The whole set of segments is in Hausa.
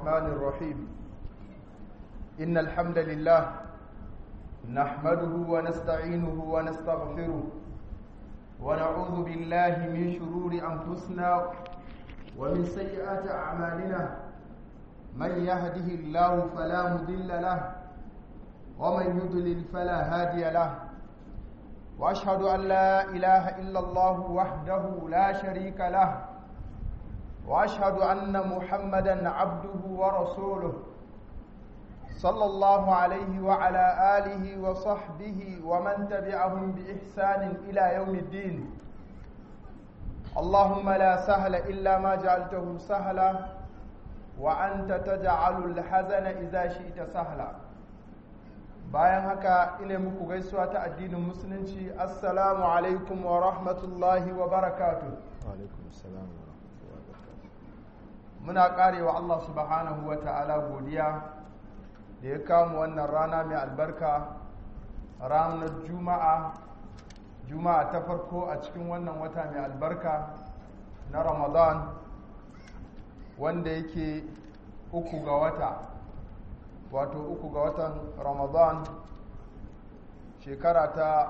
الرحمن الرحيم إن الحمد لله نحمده ونستعينه ونستغفره ونعوذ بالله من شرور أنفسنا ومن سيئات أعمالنا من يهده الله فلا مضل له ومن يضلل فلا هادي له واشهد ان لا اله الا الله وحده لا شريك له واشهد ان محمدا عبده ورسوله صلى الله عليه وعلى اله وصحبه ومن تبعهم باحسان الى يوم الدين اللهم لا سهل الا ما جعلته سهلا وانت تجعل الحزن اذا شئت سهلا bayan haka ina muku gaisuwa ta addinin musulunci assalamu alaikum wa rahmatullahi wa barakatu muna karewa Allah subhanahu wa ta'ala godiya da ya kamu wannan rana mai albarka ranar juma'a juma'a ta farko a cikin wannan wata mai albarka na ramadan wanda yake uku ga wata wato uku ga watan ramadan shekara ta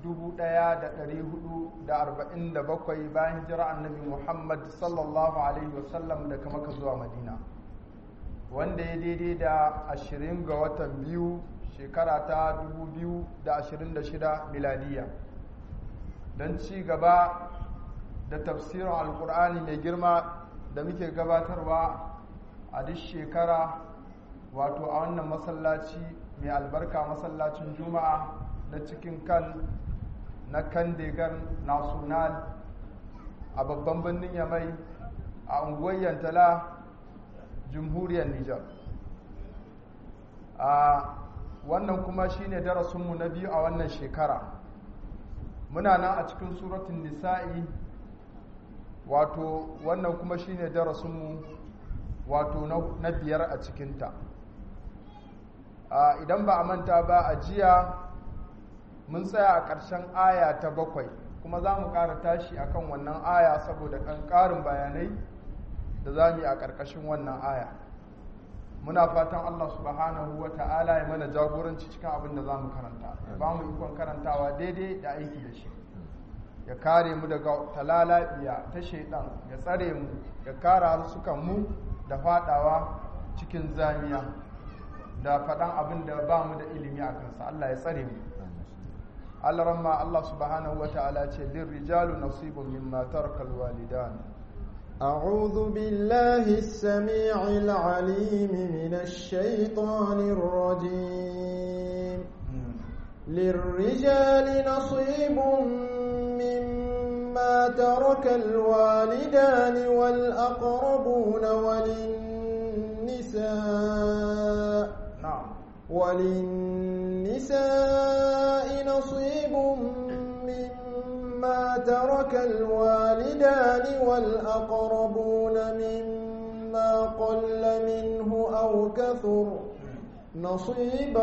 1447 bayan jira annabi muhammad sallallahu alaihi wasallam daga maka zuwa madina wanda ya daidai da 20 ga watan biyu shekara ta 2026 miladiya don ci gaba da tafsirin alkur'ani mai girma da muke gabatarwa a duk shekara wato a wannan masallaci mai albarka masallacin juma'a na cikin kan na kandegar national a babban birnin yamai a unguwar yantala jamhuriyar nijar a wannan kuma shine darasinmu na biyu a wannan shekara muna nan a cikin suratun nisa'i wato wannan kuma shine darasinmu wato na biyar a cikinta idan ba a manta ba a jiya mun tsaya a ƙarshen aya ta bakwai kuma za mu ƙara tashi a kan wannan aya saboda ƙarin bayanai da za mu yi a ƙarƙashin wannan aya muna fatan allah subhanahu wa ta'ala ya mana jagoranci cikin abin da za mu karanta ba mu ikon karantawa daidai da aiki da shi ya kare mu daga talalabiya ta shaidan ya tsare mu ya kare harsukan da fadawa cikin zamiya da faɗan abin da ba mu da ilimi a kansa Allah ya tsare mu Allah ramma Allah subhanahu wa ta'ala ce lin rijalu nasibun mimma taraka alwalidan أعوذ بالله السميع العليم من الشيطان الرجيم للرجال نصيب مما ترك الوالدان والأقربون وللنساء نعم وللنساء نصيب مما ترك الوالدان والأقربون مما قل منه أو كثر نصيبا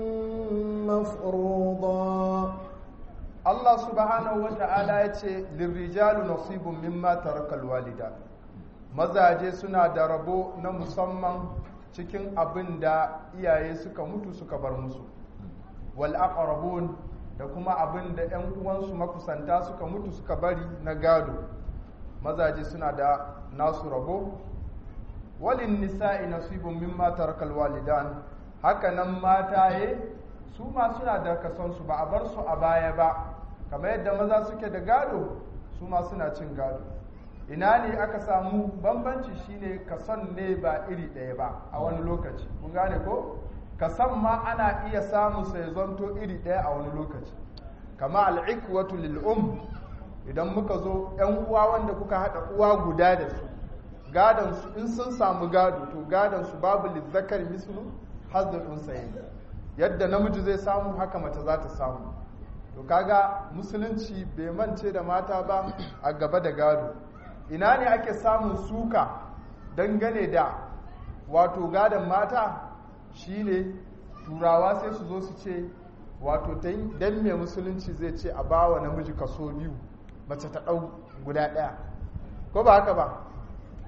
مفروضا Allah subhanahu wa ta'ala ya ce lirrijalu nasibun mimma tarakal walida mazaje suna da rabo na musamman cikin abin da iyaye suka mutu suka bar musu wal aqrabun da kuma abin da ƴan uwansu makusanta suka mutu suka bari na gado mazaje suna da nasu rabo walin nisa'i nasibun mimma tarakal walidan haka nan mataye su ma suna da kasonsu ba a bar su a baya ba kamar yadda maza suke da gado su ma suna cin gado ina ne aka samu bambanci shine kason ne ba iri ɗaya ba a wani lokaci kun gane ko kason ma ana iya samu sai zanto iri ɗaya a wani lokaci kama al'ikwatu lil'um idan muka zo ‘yan uwa wanda kuka haɗa uwa guda da su gadon su in sun samu gado to gadon su babu lizzakar mislu hazzul unsayin yadda namiji zai samu haka mace za ta samu to kaga musulunci bai mance da mata ba a gaba da gado ina ne ake samun suka dangane da wato gadon mata shine turawa sai su zo su ce wato dan mai musulunci zai ce a bawa namiji kaso biyu mace ta ɗau guda ɗaya ko ba haka ba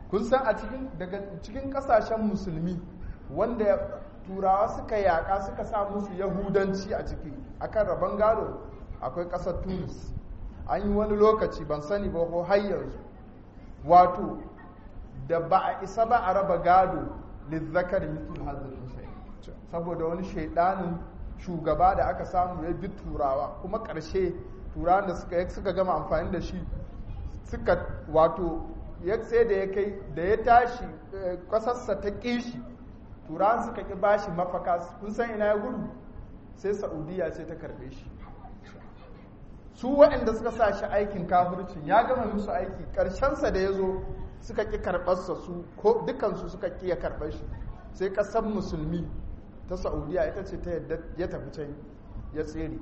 kun san a cikin daga cikin kasashen musulmi wanda turawa suka yaƙa suka sa musu yahudanci a ciki akan rabon gado akwai ƙasar tunis an yi wani lokaci ban sani ba ko har yanzu wato da ba a isa ba a raba gado lizzakar mitul hazin saboda wani shaidanin shugaba da aka samu ya bi turawa kuma ƙarshe turawan da suka suka gama amfani da shi suka wato ya sai da ya kai da ya tashi ƙasarsa ta ƙishi turawan suka ƙi bashi mafaka kun san ina ya gudu sai saudiya ce ta karɓe shi su waɗanda suka sa shi aikin kafircin ya gama musu aiki ƙarshensa da ya zo suka ƙi karɓarsa su ko dukansu suka ƙi ya karɓar shi sai ƙasar musulmi ta saudiya ita ce ta yadda ya tafi can ya tsere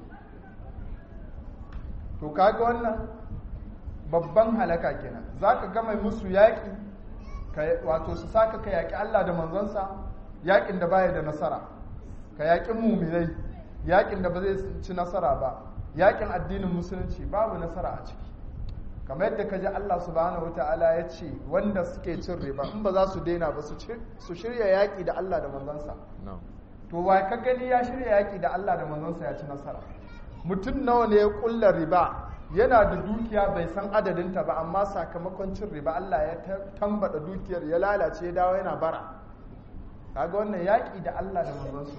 to kaga wannan babban halaka kenan za ka gama musu yaƙi wato su saka ka yaƙi allah da manzansa yaƙin da baya da nasara ka yaƙi muminai yaƙin da ba zai ci nasara ba yaƙin addinin musulunci babu nasara a ciki kamar yadda ka ji allah subhanahu wata'ala ya ce wanda suke cin riba in ba za su daina ba su shirya yaƙi da allah da manzansa to wa ka gani ya shirya yaƙi da Allah da manzonsa ya ci nasara mutum nawa ne ya ƙulla riba yana da dukiya bai san adadinta ba amma sakamakon cin riba Allah ya tambada dukiyar ya lalace ya dawo yana bara kaga wannan yaƙi da Allah da manzonsa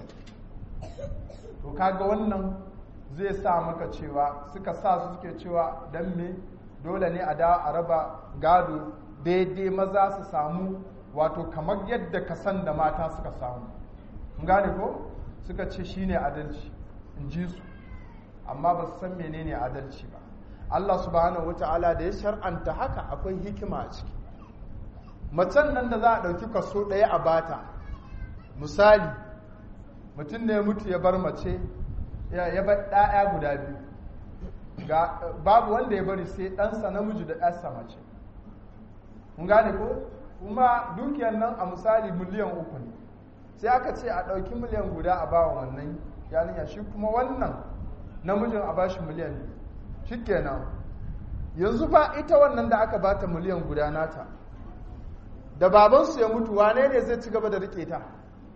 to kaga wannan zai sa maka cewa suka sa su suke cewa dan me dole ne a da a raba gado daidai maza su samu wato kamar yadda ka san da mata suka samu gane ko suka ce shine adalci in ji su amma ba su san menene adalci ba Allah subhanahu wata'ala da ya shar'anta haka akwai hikima a ciki macen nan da za a ɗauki kaso ɗaya a bata misali mutum ne mutu ya bar mace ya bar ɗaya guda biyu babu wanda ya bari sai ɗansa namiji da ɗansa mace mun gane ko kuma dukiyar nan a misali miliyan uku ne sai aka ce a ɗauki miliyan guda a bawa wannan yarinya shi kuma wannan namijin a bashi miliyan ne shi kenan yanzu ba ita wannan da aka bata miliyan guda nata da babansu ya mutu wane ne zai ci gaba da rike ta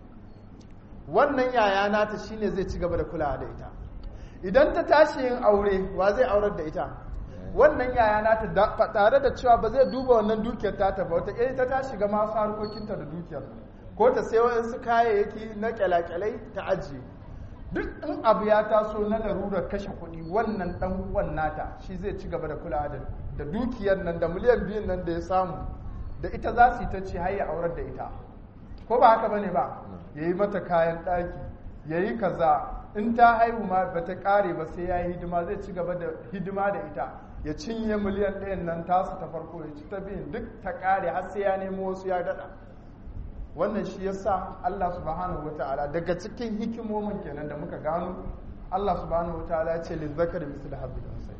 wannan yaya nata shine zai ci gaba da kulawa da ita idan ta tashi yin aure wa zai aurar da ita wannan yaya nata tare da cewa ba zai duba wannan dukiyar ta ba wata ta ta shiga masu harkokinta da dukiyar ko ta sai waɗansu kayayyaki na kyalakyalai ta ajiye duk in abu ya taso na larurar kashe kuɗi wannan ɗan uwan nata shi zai ci gaba da kulawa da dukiyar nan da miliyan biyun nan da ya samu da ita za su yi ta ce har ya aurar da ita ko ba haka bane ba ya yi mata kayan ɗaki ya yi kaza in ta haihu ma ba ta ƙare ba sai ya yi hidima zai ci gaba da hidima da ita ya cinye miliyan ɗayan nan tasu ta farko ya ci ta biyun duk ta ƙare har sai ya nemo wasu ya daɗa wannan shi ya sa Allah subhanahu wa ta'ala daga cikin hikimomin kenan da muka gano Allah subhanahu wa ta'ala ya ce lizzakar misal habbil unsay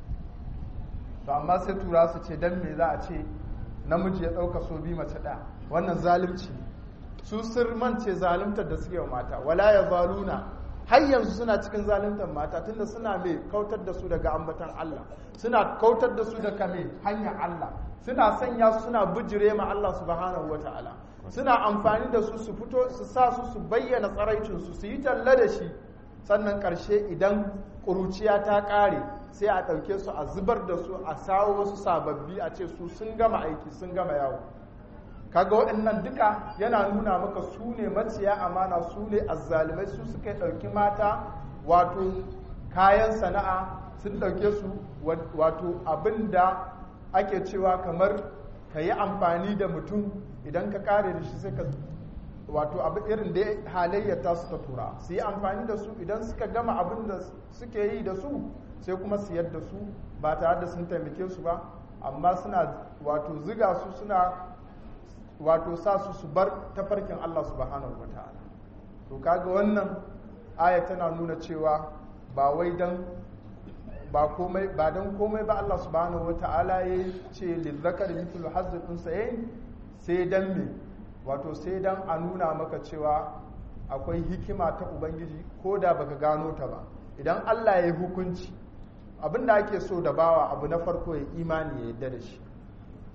to amma sai tura su ce dan me za a ce namiji ya ɗauka so bi mace ɗaya wannan zalunci su sirmance zaluntar da suke wa mata wala ya zaluna har yanzu suna cikin zaluntar mata tunda suna mai kautar da su daga ambatan Allah suna kautar da su daga mai hanyar Allah suna sanya su suna bijire ma Allah subhanahu ta'ala suna amfani da su su fito su sa su su bayyana tsaraicinsu su yi talla da shi sannan ƙarshe idan ƙuruciya ta ƙare sai a ɗauke su a zubar da su a sawo wasu sababbi a ce su sun gama aiki sun gama yawo kaga waɗannan duka yana nuna maka su ne maciya amana su ne azzalumai su suka ɗauki mata wato kayan sana'a sun ɗauke su wato abin da ake cewa kamar ka yi amfani da mutum idan ka kare da shi sai ka wato abin irin da halayyar ta su ta tura su yi amfani da su idan suka gama abin da suke yi da su sai kuma su yadda su ba tare da sun taimake su ba amma suna wato ziga su suna wato sa su su bar tafarkin Allah subhanahu wa ta'ala to kaga wannan aya tana nuna cewa ba wai dan ba komai ba dan komai ba Allah subhanahu wa ta'ala ya ce lizzakar mithlu hazzul unsayayn sai dan me wato sai dan a nuna maka cewa akwai hikima ta ubangiji ko da baka gano ta ba idan Allah ya yi hukunci abin da ake so da bawa abu na farko ya imani ya yadda da shi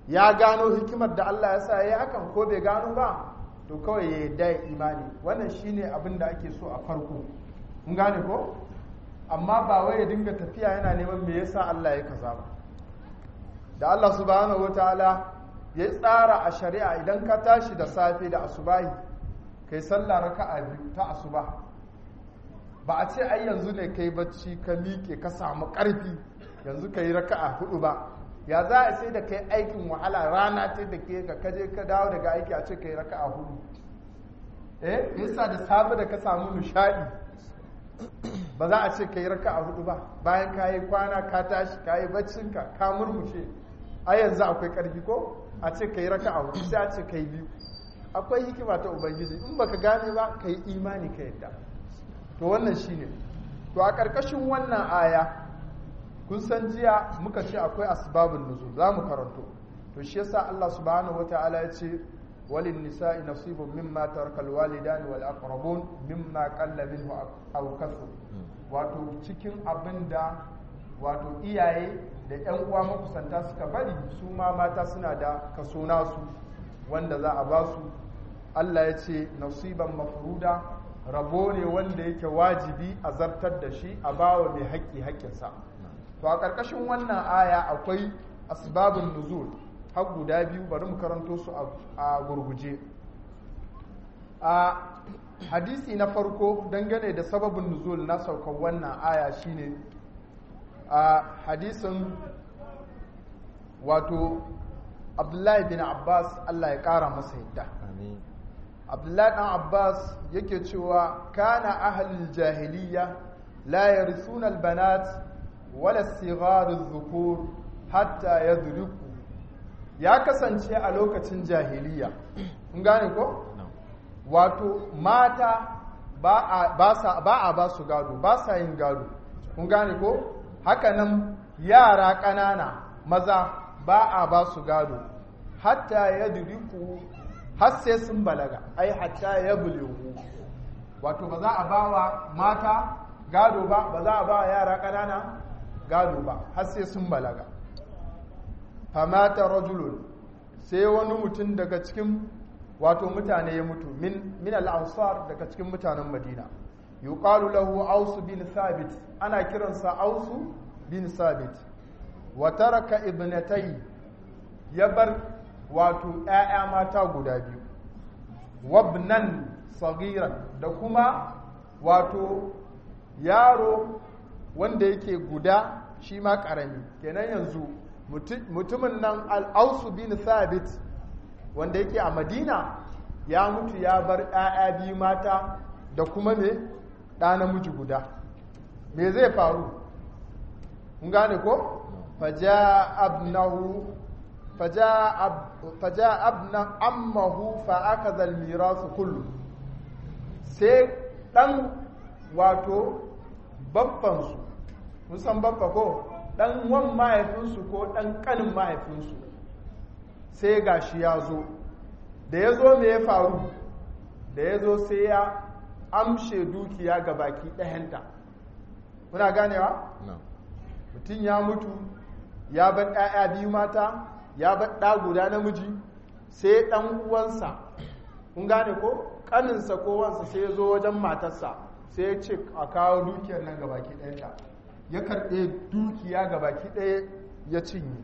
ya gano hikimar da Allah ya sa ya yi hakan ko bai gano ba to kawai ya yarda ya imani wannan shine abin da ake so a farko mun gane ko amma ba wai ya dinga tafiya yana neman me yasa Allah ya kaza ba da Allah subhanahu wataala ya tsara a shari'a idan ka tashi da safe da asubahi kai sallah raka'a biyu ta asuba ba a ce ai yanzu ne kai bacci ka miƙe ka samu ƙarfi yanzu kai raka'a hudu ba ya za a sai da kai aikin wahala rana ta da ke ka kaje ka dawo daga aiki a ce kai raka'a hudu eh yasa da safe da ka samu nishadi ba za a ce ka yi raka a hudu ba bayan ka yi kwana ka tashi ka yi baccinka ka murmushe a yanzu akwai karfi ko a ce ka yi raka a hudu sai a ce ka yi biyu akwai hikima ta ubangiji in baka gane ba ka yi imani ka yadda to wannan shine to a ƙarƙashin wannan aya kun san jiya muka ce akwai asbabun nuzul za mu karanto to shi yasa Allah subhanahu wataala ya ce walin nisa'i nasibun mimma taraka alwalidan wal aqrabun mimma qalla minhu aw kathur wato cikin abinda wato iyaye da ƴan uwa makusanta suka bari su ma mata suna da kaso nasu wanda za a ba su Allah ya ce nasiban mafruda rabo ne wanda yake wajibi a zartar da shi a bawa mai haƙƙi haƙƙinsa to a ƙarƙashin wannan aya akwai asbabun nuzul har guda biyu bari mu karanto su a gurguje a hadisi na farko dangane da sababin nuzul na saukar wannan aya shine a hadisin wato abdullahi bin abbas allah ya ƙara masa yadda abdullahi ɗan abbas yake cewa kana ahalul jahiliya la yarisuna albanat wala sigar zukur hatta yadriku ya kasance a lokacin jahiliya kun gane ko wato mata ba a ba su gado ba sa yin gado kun gane ko hakanan yara ƙanana maza ba a ba su gado hatta ya duriku har sai sun balaga ai hatta ya bulewu wato ba za a ba wa mata gado ba ba za a ba wa yara ƙanana gado ba har sai sun balaga famata rajulun sai wani mutum daga cikin wato mutane ya mutu min min al-ansar daga cikin mutanen Madina yuqalu lahu Aus bin Thabit ana kiransa Aus bin Thabit wa taraka ibnatai ya bar wato ƴaƴa mata guda biyu wabnan sagiran da kuma wato yaro wanda yake guda shi ma ƙarami kenan yanzu mutumin nan al'ausu bin thabit wanda yake a madina ya mutu ya bar 'ya'ya biyu mata da kuma me ɗa namiji guda me zai faru kun gane ko faja abnahu faja abna ammahu fa aka zalmira su kullu sai ɗan wato babbansu musan babba ko ɗan wan mahaifinsu ko ɗan ƙanin mahaifinsu sai ga shi ya zo da ya zo me ya faru da ya zo sai ya amshe dukiya ga baki ɗayanta kuna ganewa? mutum ya mutu ya bar ɗaya biyu mata ya bar ɗa guda namiji sai ɗan uwansa kun gane ko ƙaninsa ko wansa sai ya zo wajen matarsa sai ya ce a kawo dukiyar nan ga baki ɗayanta ya karɓe dukiya ga baki ɗaya ya cinye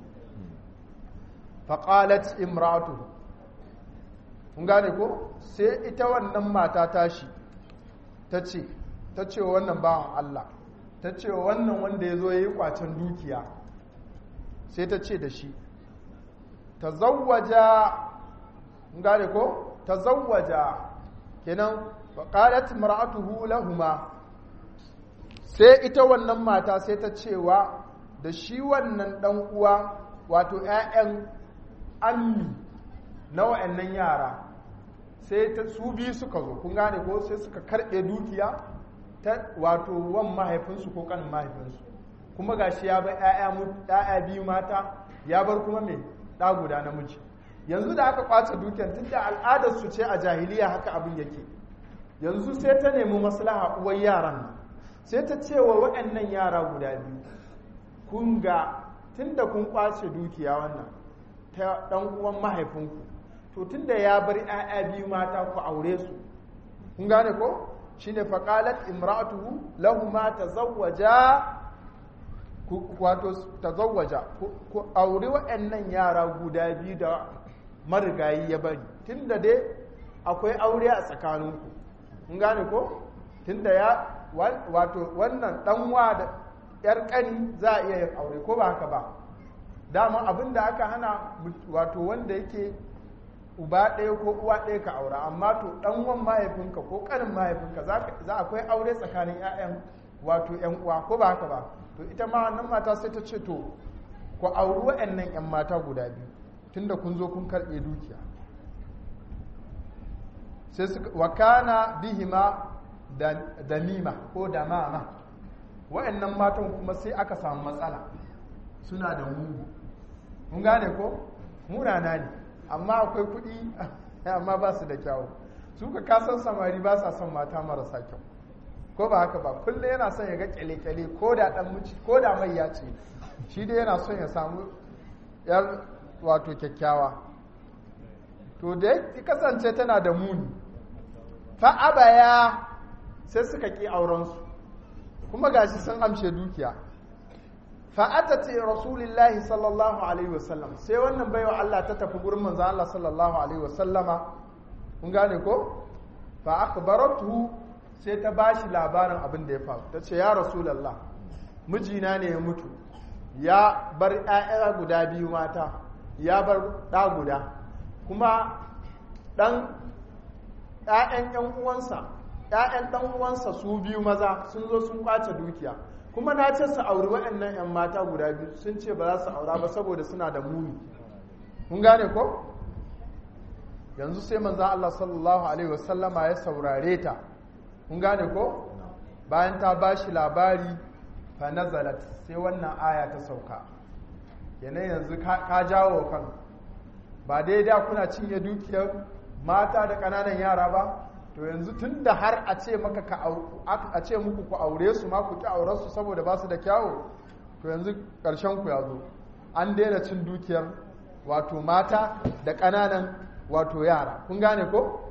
faƙalat imratu kun gane ko sai ita wannan mata tashi ta ce ta ce wannan bawan Allah ta ce wannan wanda ya zo ya yi kwacen dukiya sai ta ce da shi ta zawwaja kun gane ko ta zawwaja kenan faƙalat imra'atuhu lahuma sai ita wannan mata sai ta cewa da shi wannan ɗan uwa wato 'ya'yan ammi na wa'annan yara sai ta su biyu suka zo kun gane ko sai suka karɓe dukiya ta wato wan mahaifinsu ko kanin mahaifinsu kuma gashi ya bar 'ya'ya biyu mata ya bar kuma mai ɗa guda namiji yanzu da aka kwace dukiyar tun da al'adar su ce a jahiliya haka abin yake yanzu sai ta nemi maslaha uwar yaran nan sai ta ce wa waɗannan yara guda biyu kun ga tun da kun kwace dukiya wannan ta ɗan uwan mahaifinku to tunda ya bar 'ya'ya biyu mata ku aure su kun gane ko shine faqalat imra'atuhu lahumma tazawwaja wato tazawwaja ku aure waɗannan yara guda biyu da marigayi ya bari tunda dai akwai aure a tsakaninku kun gane ko tunda ya wato wannan ɗanwa da yar ƙani za a iya yin aure ko ba haka ba dama abin da aka hana wato wanda yake uba ɗaya ko uwa ɗaya ka aura amma to ɗanwan mahaifinka ko ƙanin mahaifinka za akwai aure tsakanin 'ya'yan wato 'yan uwa ko ba haka ba to ita ma wannan mata sai ta ce to ku auri waɗannan 'yan mata guda biyu tunda kun zo kun karɓe dukiya sai suka wakana bihima da mima ko da mama waɗannan matan kuma sai aka samu matsala suna da mugu mun gane ko munana ne amma akwai kuɗi amma ba su da kyawu su ka kasan samari ba sa son mata marasa kyau ko ba haka ba kullum yana son ya ga kyale-kyale ko da dan muci ko da mai ya ce shi dai yana son ya samu yar wato kyakkyawa to da ya kasance tana da muni fa abaya sai suka ki aurensu kuma gashi sun amshe dukiya fa atati rasulillahi sallallahu alaihi wasallam sai wannan baiwa Allah ta tafi gurin manzo Allah sallallahu alaihi wasallama kun gane ko fa akhbaratuhu sai ta ba shi labarin abin da ya faru ta ce ya rasulallah mijina ne ya mutu ya bar 'ya'ya guda biyu mata ya bar ɗa guda kuma ɗan 'ya'yan 'yan uwansa 'ya'yan ɗan uwansa su biyu maza sun zo sun kwace dukiya kuma na ce su auri waɗannan 'yan mata guda biyu sun ce ba za su aura ba saboda suna da muni kun gane ko yanzu sai manzan Allah sallallahu alaihi wasallama ya saurare ta kun gane ko bayan ta ba shi labari fa nazalat sai wannan aya ta sauka yanayi yanzu ka jawo kan ba dai da kuna cinye dukiyar mata da ƙananan yara ba to yanzu tun da har a ce maka ka a ce muku ku aure su ma ku ki auren su saboda ba su da kyawu to yanzu ƙarshen ku ya zo an daina cin dukiyar wato mata da ƙananan wato yara kun gane ko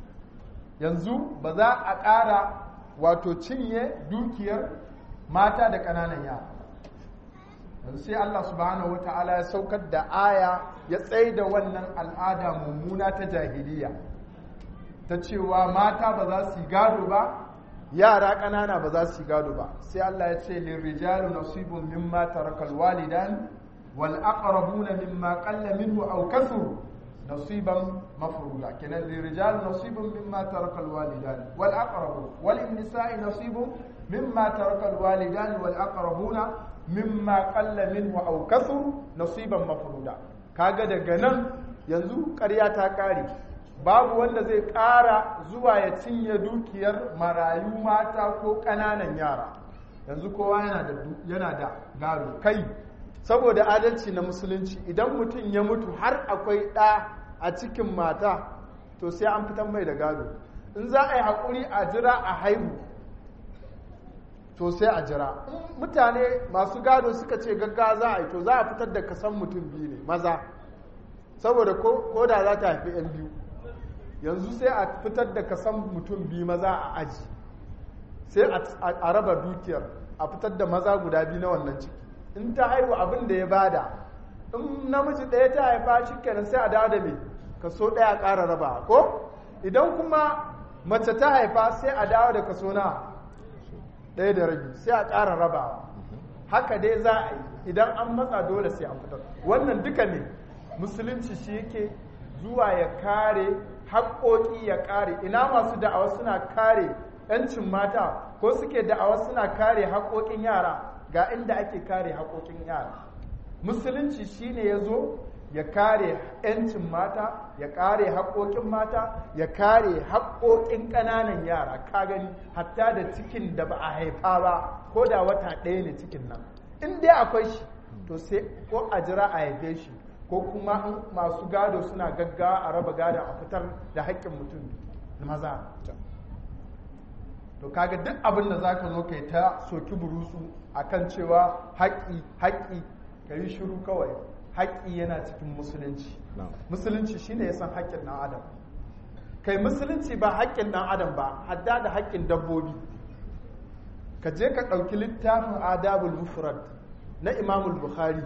yanzu ba za a ƙara wato cinye dukiyar mata da ƙananan yara yanzu sai Allah subhanahu wa ta'ala ya saukar da aya ya tsaye da wannan al'ada mummuna ta jahiliya ta cewa mata ba za su yi gado ba yara ƙanana ba za su yi gado ba sai Allah ya ce lirrijalu nasibun mimma tarakal walidan wal aqrabuna mimma qalla minhu aw kathuru نصيبا مفروضا كان للرجال نصيب مما ترك الوالدان والأقربون وللنساء نصيب مما ترك الوالدان والأقربون مما قل منه أو كثر نصيبا مفروضا kaga daga nan yanzu ƙarya ta ƙare babu wanda zai ƙara zuwa ya cinye dukiyar marayu mata ko ƙananan yara yanzu kowa yana da gado kai saboda adalci na musulunci idan mutum ya mutu har akwai ɗa a cikin mata to sai an fitan mai da gado in za a yi haƙuri a jira a haihu to sai a jira mutane masu gado suka ce gagga za a yi to za a fitar da kasan mutum biyu ne maza saboda ko da za ta haifi 'yan biyu yanzu sai a fitar da kasan mutum biyu maza a aji sai a raba dukiyar a fitar da maza guda biyu na wannan ciki in ta haihu abin da ya bada in namiji ɗaya ta haifa shi kenan sai a dawo da mai kaso ɗaya ƙara raba ko idan kuma mace ta haifa sai a dawo da kaso na ɗaya da rabi sai a ƙara raba haka dai za a yi idan an matsa dole sai an fitar wannan duka ne musulunci shi yake zuwa ya kare haƙoƙi ya kare ina masu da'awa suna kare 'yancin mata ko suke da'awa suna kare haƙoƙin yara ga inda ake kare haƙoƙin yara musulunci shine ya zo ya kare 'yancin mata ya kare haƙoƙin mata ya kare haƙoƙin ƙananan yara ka gani hatta da cikin da ba a haifa ba ko da wata ɗaya ne cikin nan in dai akwai shi to sai ko a jira a haife shi ko kuma in masu gado suna gaggawa a raba gado a fitar da haƙƙin mutum maza to kaga duk abin da zaka zo kai ta soki burusu akan cewa haƙƙi haƙƙi ka yi shiru kawai haƙƙi yana cikin musulunci musulunci shine ya san haƙƙin ɗan adam kai musulunci ba haƙƙin ɗan adam ba hadda da haƙƙin dabbobi ka je ka ɗauki littafin adabul mufrad na imamul bukhari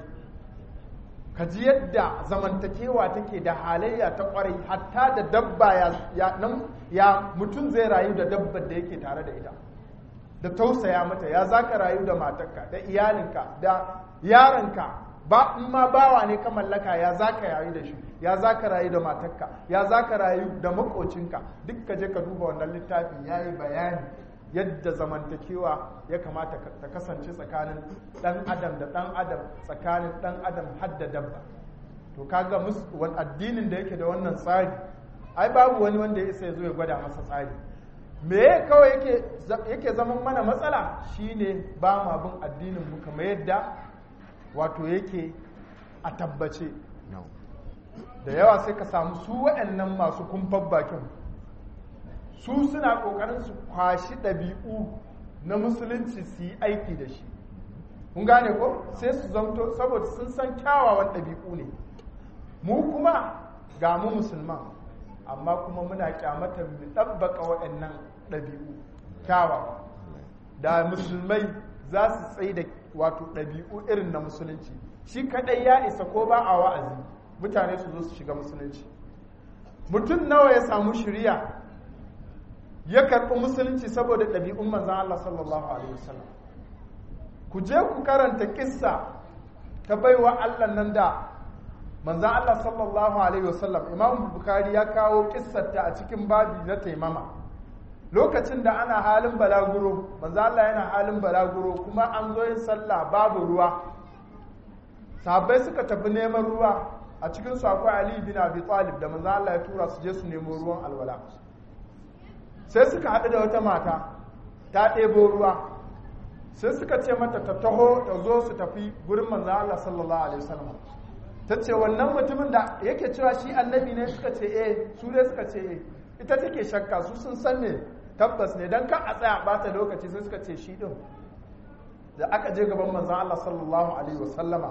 ka ji yadda zamantakewa take da halayya ta kwarai hatta da dabba ya, nan, ya mutum zai rayu da dabbar da yake tare da ita da tausaya mata ya za ka rayu da matarka da iyalinka da yaronka ba in ma bawa ne ka mallaka ya za ka rayu da shi ya za ka rayu da matarka ya za ka rayu da makocinka duk ka je ka duba wannan littafin ya yi bayani yadda zamantakewa ya kamata ta kasance tsakanin dan adam da dan adam tsakanin dan adam har da dabba to kaga wani addinin da yake da wannan tsari ai babu wani wanda ya isa ya zo ya gwada masa tsari me kawai yake yake zaman mana matsala shine ba ma bin addinin mu kamar yadda wato yake a tabbace da yawa sai ka samu su waɗannan masu kumfar bakin su suna ƙoƙarin su kwashi ɗabi'u na musulunci su yi aiki da shi kun gane ko sai su zamto saboda sun san kyawawan ɗabi'u ne mu kuma ga mu musulman amma kuma muna kyamata mu ɗabbaka waɗannan ɗabi'u kyawawa da musulmai za su tsaye da wato ɗabi'u irin na musulunci shi kaɗai ya isa ko ba a wa'azi mutane su zo su shiga musulunci mutum nawa ya samu shirya ya karɓi musulunci saboda ɗabi'un manzan Allah sallallahu alaihi wasallam ku je ku karanta kissa ta baiwa Allah nan da manzan Allah sallallahu alaihi wasallam imam bukari ya kawo kissarta a cikin babi na taimama lokacin da ana halin balaguro manzan Allah yana halin balaguro kuma an zo yin sallah babu ruwa sahabbai suka tafi neman ruwa a cikin su akwai Ali bin Abi Talib da manzan Allah ya tura su je su nemo ruwan alwala sai suka haɗu da wata mata ta ɗebo ruwa sai suka ce mata ta taho ta zo su tafi gurin manzan Allah sallallahu alaihi wasallam ta ce wannan mutumin da yake cewa shi annabi ne suka ce eh su ne suka ce eh ita take shakka su sun san ne tabbas ne dan kan a tsaya bata lokaci sai suka ce shi din da aka je gaban manzan Allah sallallahu alaihi wasallama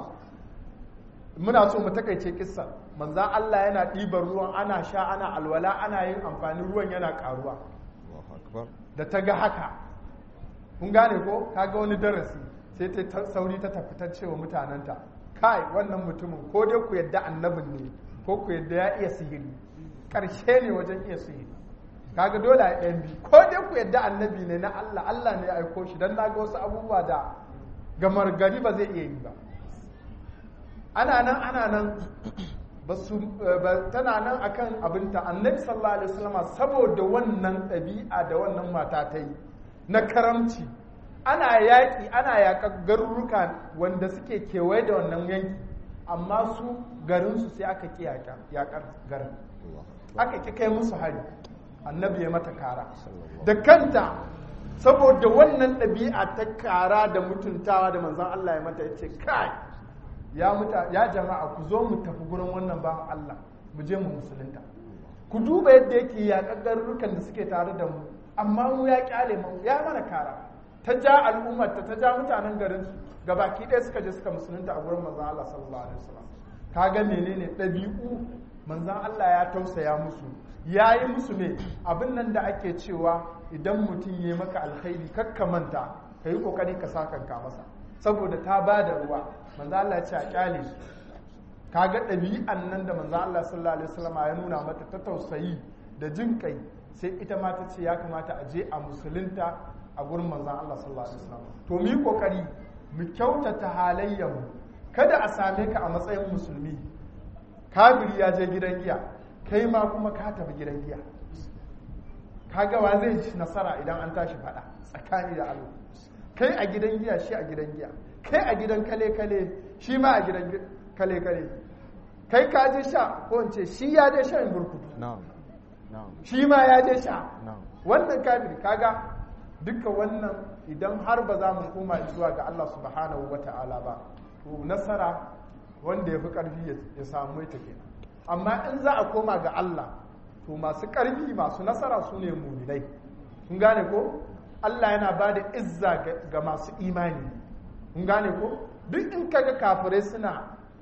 muna so mu takaice kissa manzan Allah yana ɗiban ruwan ana sha ana alwala ana yin amfani ruwan yana ƙaruwa da ta ga haka kun gane ko kaga wani darasi sai ta sauri ta tafi ta cewa mutanenta kai wannan mutumin ko dai ku yadda annabin ne ko ku yadda ya iya sihiri karshe ne wajen iya sihiri kaga dole a ɗayan biyu ko dai ku yadda annabi ne na Allah Allah ne ya aiko shi don na ga wasu abubuwa da gamar gari ba zai iya yi ba ana nan ana nan tana nan akan abinta annabi sallallahu alaihi wasallam saboda wannan ɗabi'a da wannan mata ta yi na karamci ana yaƙi ana yaƙar garuruka wanda suke kewaye da wannan yanki amma su garinsu sai aka ƙi yaƙar garin aka ƙi kai musu hari annabi ya mata kara da kanta saboda wannan ɗabi'a ta kara da mutuntawa da manzon Allah ya mata ya ce kai ya muta ya jama'a ku zo mu tafi gurin wannan bawan Allah mu je mu musulunta ku duba yadda yake yaƙar garurukan da suke tare da mu amma mu ya kyale mu ya mana kara ta ja al'ummar ta ja mutanen garin su gabaki ɗaya suka je suka musulunta a gurin manzon Allah sallallahu alaihi wasallam kaga menene ɗabi'u manzon Allah ya tausaya musu ya yi musu ne abin nan da ake cewa idan mutum ya maka alkhairi kakka manta ka yi kokari ka sakanka masa saboda ta ba da ruwa manzo Allah ya ce a kyale su kaga ɗabi'an nan da manzo Allah sallallahu alaihi wasallam ya nuna mata ta tausayi da jin kai sai ita ma ta ce ya kamata a je a musulunta a gurin manzo Allah sallallahu alaihi wasallam to mu yi kokari mu kyautata halayyar mu kada a same ka a matsayin musulmi kafiri ya je gidan giya kai ma kuma ka tafi gidan giya kaga wa zai ci nasara idan an tashi fada tsakani da Allah kai a gidan giya shi a gidan giya kai a gidan kale-kale shi ma a gidan kale-kale kai ka je sha ko in ce shi ya je shan burkutu shi ma ya je sha wannan kafir kaga duka wannan idan har ba za mu koma zuwa ga Allah subhanahu wa ta'ala ba to nasara wanda ya fi ƙarfi ya samu ita kenan amma in za a koma ga Allah to masu ƙarfi masu nasara su ne muminai kun gane ko Allah yana ba da izza ga masu imani kun gane ko duk in kaga kafirai suna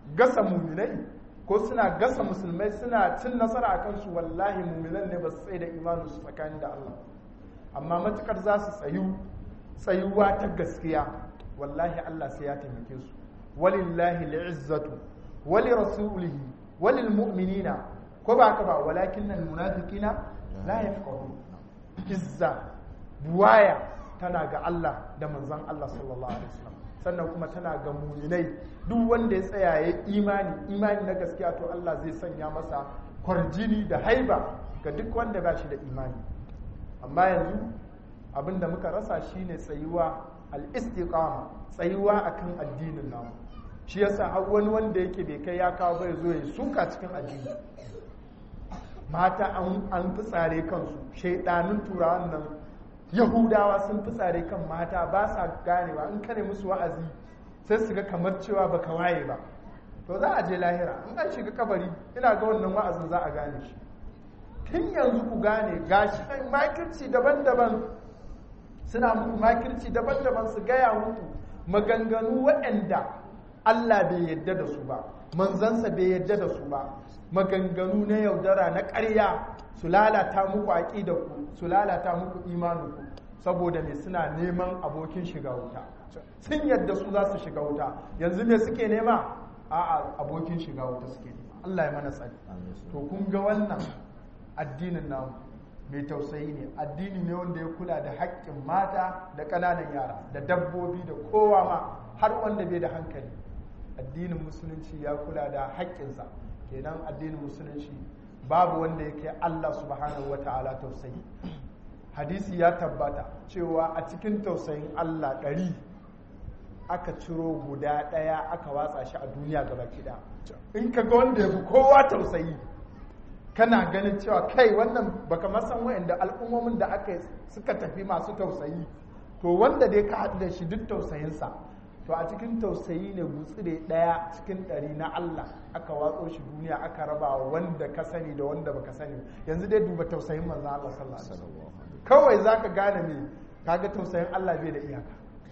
gasa muminai ko suna gasa musulmai suna cin nasara a kansu wallahi muminan ne ba su tsaye da imaninsu tsakanin da Allah amma matukar za su tsayu tsayuwa ta gaskiya wallahi Allah sai ya taimake su walillahi li'izzatu wali rasulihi walil mu'minina ko ba ka ba walakin nan munafiqina la yafqahun izza buwaya tana ga Allah da manzon Allah sallallahu alaihi wasallam sannan kuma tana ga muminai duk wanda ya tsaya ya imani imani na gaskiya to Allah zai sanya masa kwarjini da haiba ga duk wanda ba shi da imani amma yanzu abin da muka rasa shine tsayuwa al-istiqama tsayuwa akan addinin namu shi yasa har wani wanda yake bai kai ya kawo bai zo ya suka cikin addini mata an fitsare kansu shaidanun turawan nan yahudawa sun fitsare kan mata ba sa ganewa in kane musu wa'azi sai su ga kamar cewa baka waye ba to za a je lahira in an shiga kabari ina ga wannan wa'azin za a gane shi tun yanzu ku gane gashi makirci daban-daban suna muku makirci daban-daban su gaya muku maganganu waɗanda Allah bai yadda da su ba manzansa bai yadda da su ba maganganu na yaudara na ƙarya su lalata muku aƙidarku su lalata muku imaninku saboda me suna neman abokin shiga wuta sun yadda su za su shiga wuta yanzu me suke nema a abokin shiga wuta suke nema Allah ya mana tsari to kun ga wannan addinin namu mai tausayi ne addini ne wanda ya kula da haƙƙin mata da ƙananan yara da dabbobi da kowa ma har wanda bai da hankali addinin musulunci ya kula da haƙƙinsa kenan addinin musulunci babu wanda ya kai Allah subhanahu wa ta'ala tausayi hadisi ya tabbata cewa a cikin tausayin Allah ɗari aka ciro guda ɗaya aka watsa shi a duniya gaba kiɗa in ka ga wanda ya fi kowa tausayi kana ganin cewa kai wannan baka masan wa'anda al'ummomin da aka suka tafi masu tausayi to wanda dai ka haɗu da shi duk tausayinsa to a cikin tausayi ne gutsire ɗaya cikin ɗari na Allah aka watso shi duniya aka raba wanda ka sani da wanda baka sani yanzu dai duba tausayin manzon Allah sallallahu alaihi wasallam kawai zaka gane me kaga tausayin Allah bai da iyaka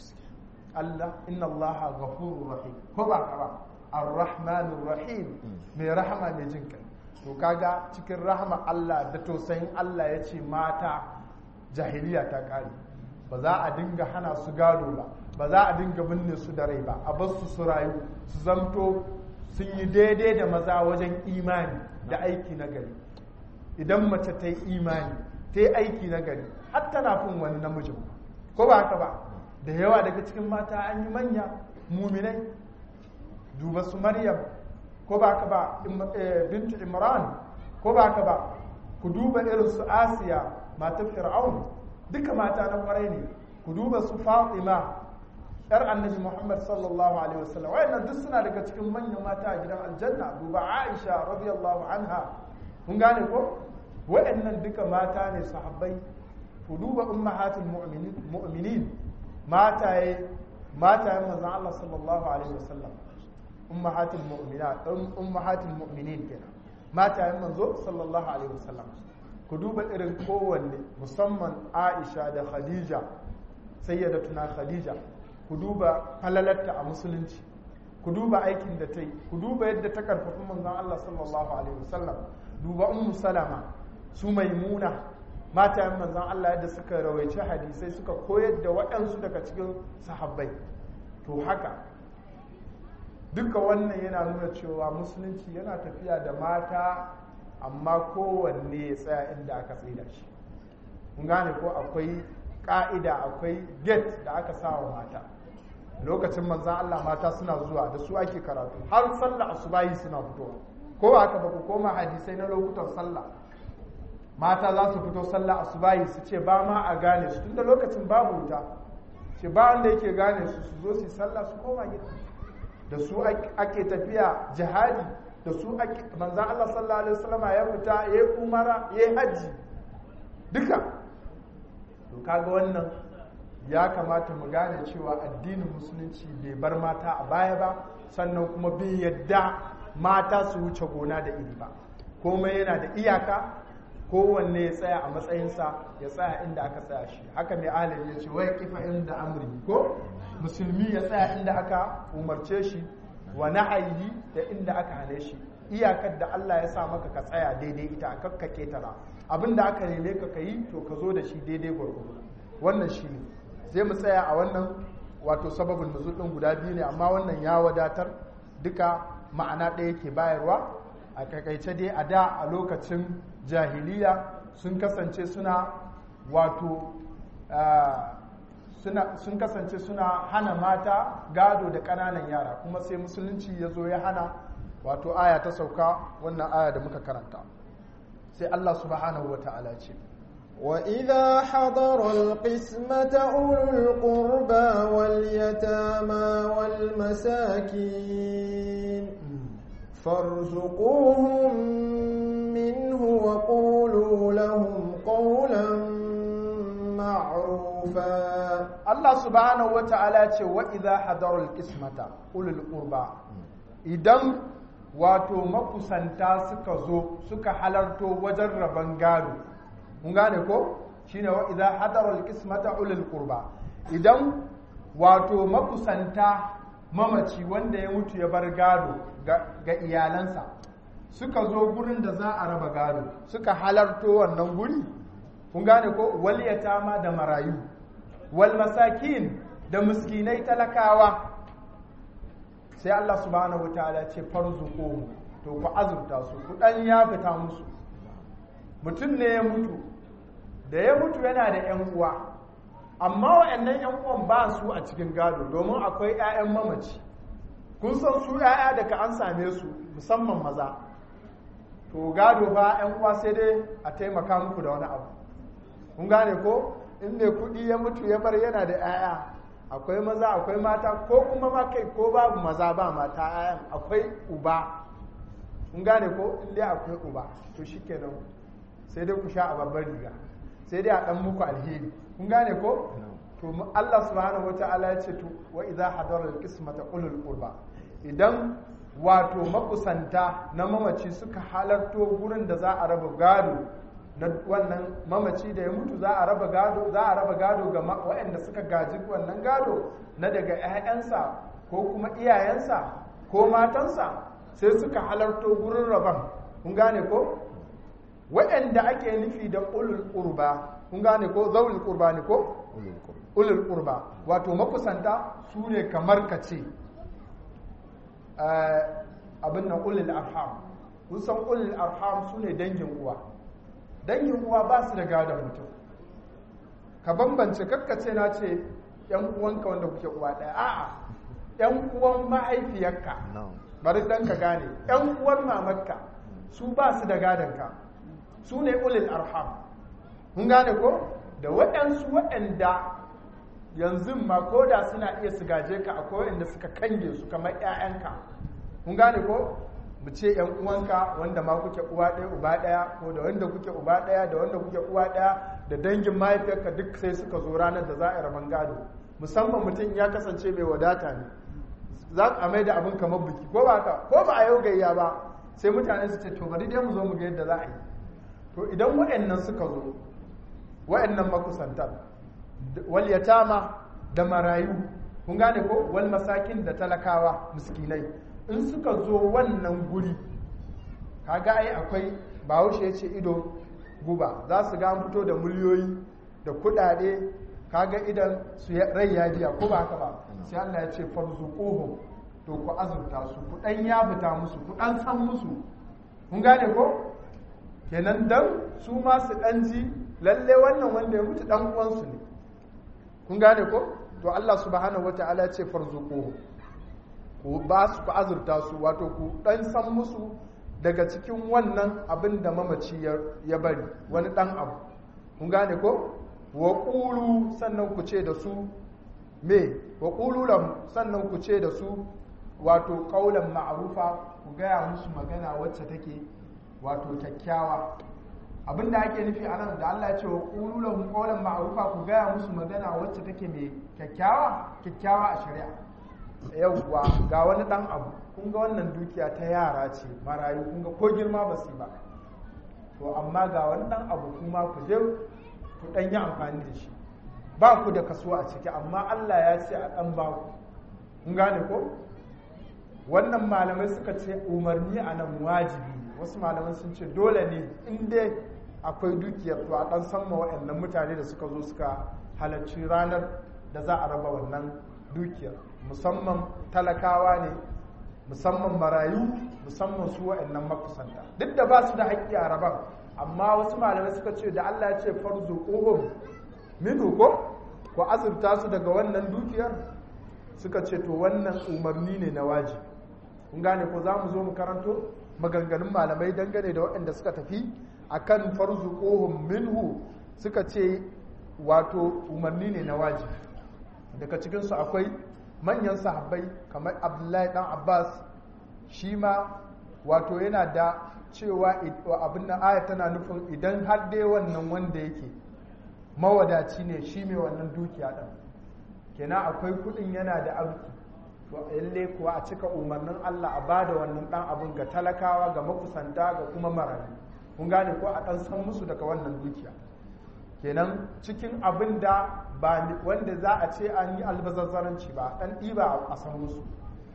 Allah inna Allah ghafurur rahim ko ba ka ba ar-rahmanur rahim mai rahama mai jin kai to kaga cikin rahama Allah da tausayin Allah ya ce mata jahiliya ta kare ba za a dinga hana su gado ba ba za a dinga binne su da rai ba a bar su su rayu su zamto sun yi daidai da maza wajen imani da aiki na gari idan mace ta yi imani ta yi aiki na gari har tana fin wani namijin ko ba haka ba da yawa daga cikin mata an yi manya muminai duba su maryam ko ba haka ba bintu imran ko ba haka ba ku duba irin su asiya matar fir'aun duka mata na kwarai ne ku duba su fatima yar annabi muhammad sallallahu alaihi wasallam wayannan duk suna daga cikin manyan mata a gidan aljanna duba aisha radiyallahu anha kun gane ko wayannan duka mata ne sahabbai ku duba ummahatul mu'minin mu'minin mataye matayen manzon Allah sallallahu alaihi wasallam ummahatul mu'minat ummahatul mu'minin kenan matayen manzo sallallahu alaihi wasallam ku duba irin kowanne musamman Aisha da Khadija sayyidatuna Khadija ku duba falalarta a musulunci ku duba aikin da ta yi ku duba yadda ta karfafi manzon Allah sallallahu alaihi wasallam duba ummu salama su maimuna matayen manzon Allah yadda suka rawaice hadisai suka koyar da waɗansu daga cikin sahabbai to haka duka wannan yana nuna cewa musulunci yana tafiya da mata amma kowanne ya tsaya inda aka tsaida shi mun gane ko akwai ka'ida akwai gate da aka sa wa mata lokacin manzan Allah mata suna zuwa da su ake karatu har sallah asubahi suna fitowa ko haka ba ku koma hadisai na lokutan sallah mata za su fito sallah asubahi su ce ba ma a gane su tunda lokacin babu wuta ce ba wanda yake gane su su zo su sallah su koma gida da su ake tafiya jihadi da su ake manzan Allah sallallahu alaihi wasallama ya fita ya yi umara ya yi hajji duka to kaga wannan ya kamata mu gane cewa addinin musulunci bai bar mata a baya ba sannan kuma bai yadda mata su wuce gona da iri ba komai yana da iyaka kowanne ya tsaya a matsayinsa ya tsaya inda aka tsaya shi haka mai ahalin ya ce wai kifa inda amri ko musulmi ya tsaya inda aka umarce shi wa nahyi da inda aka hane shi iyakar da Allah ya sa maka ka tsaya daidai ita a kakka ketara abinda aka neme ka kayi to ka zo da shi daidai gwargwado wannan shi ne zai mu tsaya a wannan wato sababin nuzul din guda biyu ne amma wannan ya wadatar duka ma'ana ɗaya ke bayarwa a kakaice dai a da a lokacin jahiliya sun kasance suna wato sun kasance suna hana mata gado da ƙananan yara kuma sai musulunci ya zo ya hana wato aya ta sauka wannan aya da muka karanta sai Allah subhanahu wa ta'ala ce وإذا حضر القسمة أولو القربى واليتامى والمساكين فارزقوهم منه وقولوا لهم قولا معروفا Allah subhanahu wa ta'ala ce wa idha hadarul qismata ulul qurba idan wato makusanta suka zo suka halarto wajen rabon gado mun gane ko shine wa idza hadara alqismata ulul qurba idan wato makusanta mamaci wanda ya mutu ya bar gado ga iyalansa suka zo gurin da za a raba gado suka halarto wannan guri kun gane ko wal yatama da marayu wal masakin da miskinai talakawa sai Allah subhanahu wataala ce farzuqu to ku azurta su ku dan ya fita musu mutum ne ya mutu da ya mutu yana da 'yan uwa amma waɗannan 'yan uwan ba su a cikin gado domin akwai 'ya'yan mamaci kun san su 'ya'ya daga an same su musamman maza to gado ba 'yan uwa sai dai a taimaka muku da wani abu kun gane ko in mai kuɗi ya mutu ya bar yana da 'ya'ya akwai maza akwai mata ko kuma ma kai ko babu maza ba mata 'ya'yan akwai uba kun gane ko in dai akwai uba to shikenan sai dai ku sha a babbar riga sai dai a dan muku alheri kun gane ko to Allah subhanahu wataala ya ce to wa idza hadara alqismata ulul qurba idan wato makusanta na mamaci suka halarto gurin da za a raba gado na wannan mamaci da ya mutu za a raba gado za a raba gado ga waɗanda suka gaji wannan gado na daga 'ya'yansa ko kuma iyayensa ko matansa sai suka halarto gurin raban kun gane ko waɗanda ake nufi da ulul qurba kun gane ko zaul qurba ne ko ulul qurba wato makusanta su ne kamar ka ce abin nan ulul arham kun san ulul arham su ne dangin uwa dangin uwa ba su da gadon mutum ka bambance kakkace na ce yan uwanka wanda kuke uwa ɗaya a'a yan uwan mahaifiyarka bari dan ka gane yan uwan mamarka su ba su da gadonka su ne ulil arham mun gane ko da waɗansu waɗanda yanzu ma ko da suna iya su gaje ka akwai waɗanda suka kange su kamar 'ya'yanka mun gane ko mu ce yan uwanka wanda ma kuke uwa ɗaya uba ɗaya ko da wanda kuke uba ɗaya da wanda kuke uwa ɗaya da dangin mahaifiyarka duk sai suka zo ranar da za a yi rabon gado musamman mutum ya kasance mai wadata ne za a mai da abin kamar biki ko ba ka ko ba a yau gayya ba sai mutane su ce to bari dai mu zo mu ga yadda za a yi to idan waɗannan suka zo waɗannan makusantar wal yatama da marayu kun gane ko wal masakin da talakawa miskinai in suka zo wannan guri kaga ai akwai bahaushe ya ce ido guba za su ga fito da miliyoyi da kudade kaga idan su rai ya biya ko ba haka ba sai Allah ya ce farzuquhum to ku azurta su ku dan ya fita musu ku dan san musu kun gane ko kenan dan su ma su dan ji lalle wannan wanda ya mutu dan uwansu ne kun gane ko to Allah subhanahu wataala ya ce farzuquhum ku ba su ku azurta su wato ku dan san musu daga cikin wannan abin da mamaci ya bari wani dan abu kun gane ko wa qulu sannan ku ce da su me wa qulu lam sannan ku ce da su wato qaulan ma'rufa ku gaya musu magana wacce take wato kyakkyawa abin da ake nufi a nan da Allah ya ce wa qulu lahum qaulan ma'rufa ku gaya musu magana wacce take mai kyakkyawa kyakkyawa a shari'a yauwa ga wani dan abu kun ga wannan dukiya ta yara ce marayu kun ga ko girma ba su ba to amma ga wani dan abu kuma ku je ku dan yi amfani da shi ba ku da kaso a ciki amma Allah ya ce a dan ba ku kun gane ko wannan malamai suka ce umarni a nan wajibi ne wasu malamai sun ce dole ne in dai akwai dukiyar to a ɗan san ma waɗannan mutane da suka zo suka halarci ranar da za a raba wannan dukiyar musamman talakawa ne musamman marayu musamman su waɗannan makusanta duk da ba su da haƙƙi a raban amma wasu malamai suka ce da Allah ya ce farzu ƙohon minu ko ku azurta su daga wannan dukiyar suka ce to wannan umarni ne na waji kun gane ko za mu zo mu karanto maganganun malamai dangane da waɗanda suka tafi akan farzu ƙohon minhu suka ce wato umarni ne na waji daga cikinsu akwai manyan sahabbai kamar abdullahi dan abbas shi ma wato yana da cewa abin da aya tana nufin idan har dai wannan wanda yake mawadaci ne shi mai wannan dukiya ɗin kenan akwai kudin yana da arziki to yalle kuwa a cika umarnin Allah a bada wannan dan abin ga talakawa ga makusanta ga kuma marayu kun gane ko a dan san musu daga wannan dukiya kenan cikin abin da ba wanda za a ce an yi albazazzaranci ba dan ɗiba a san musu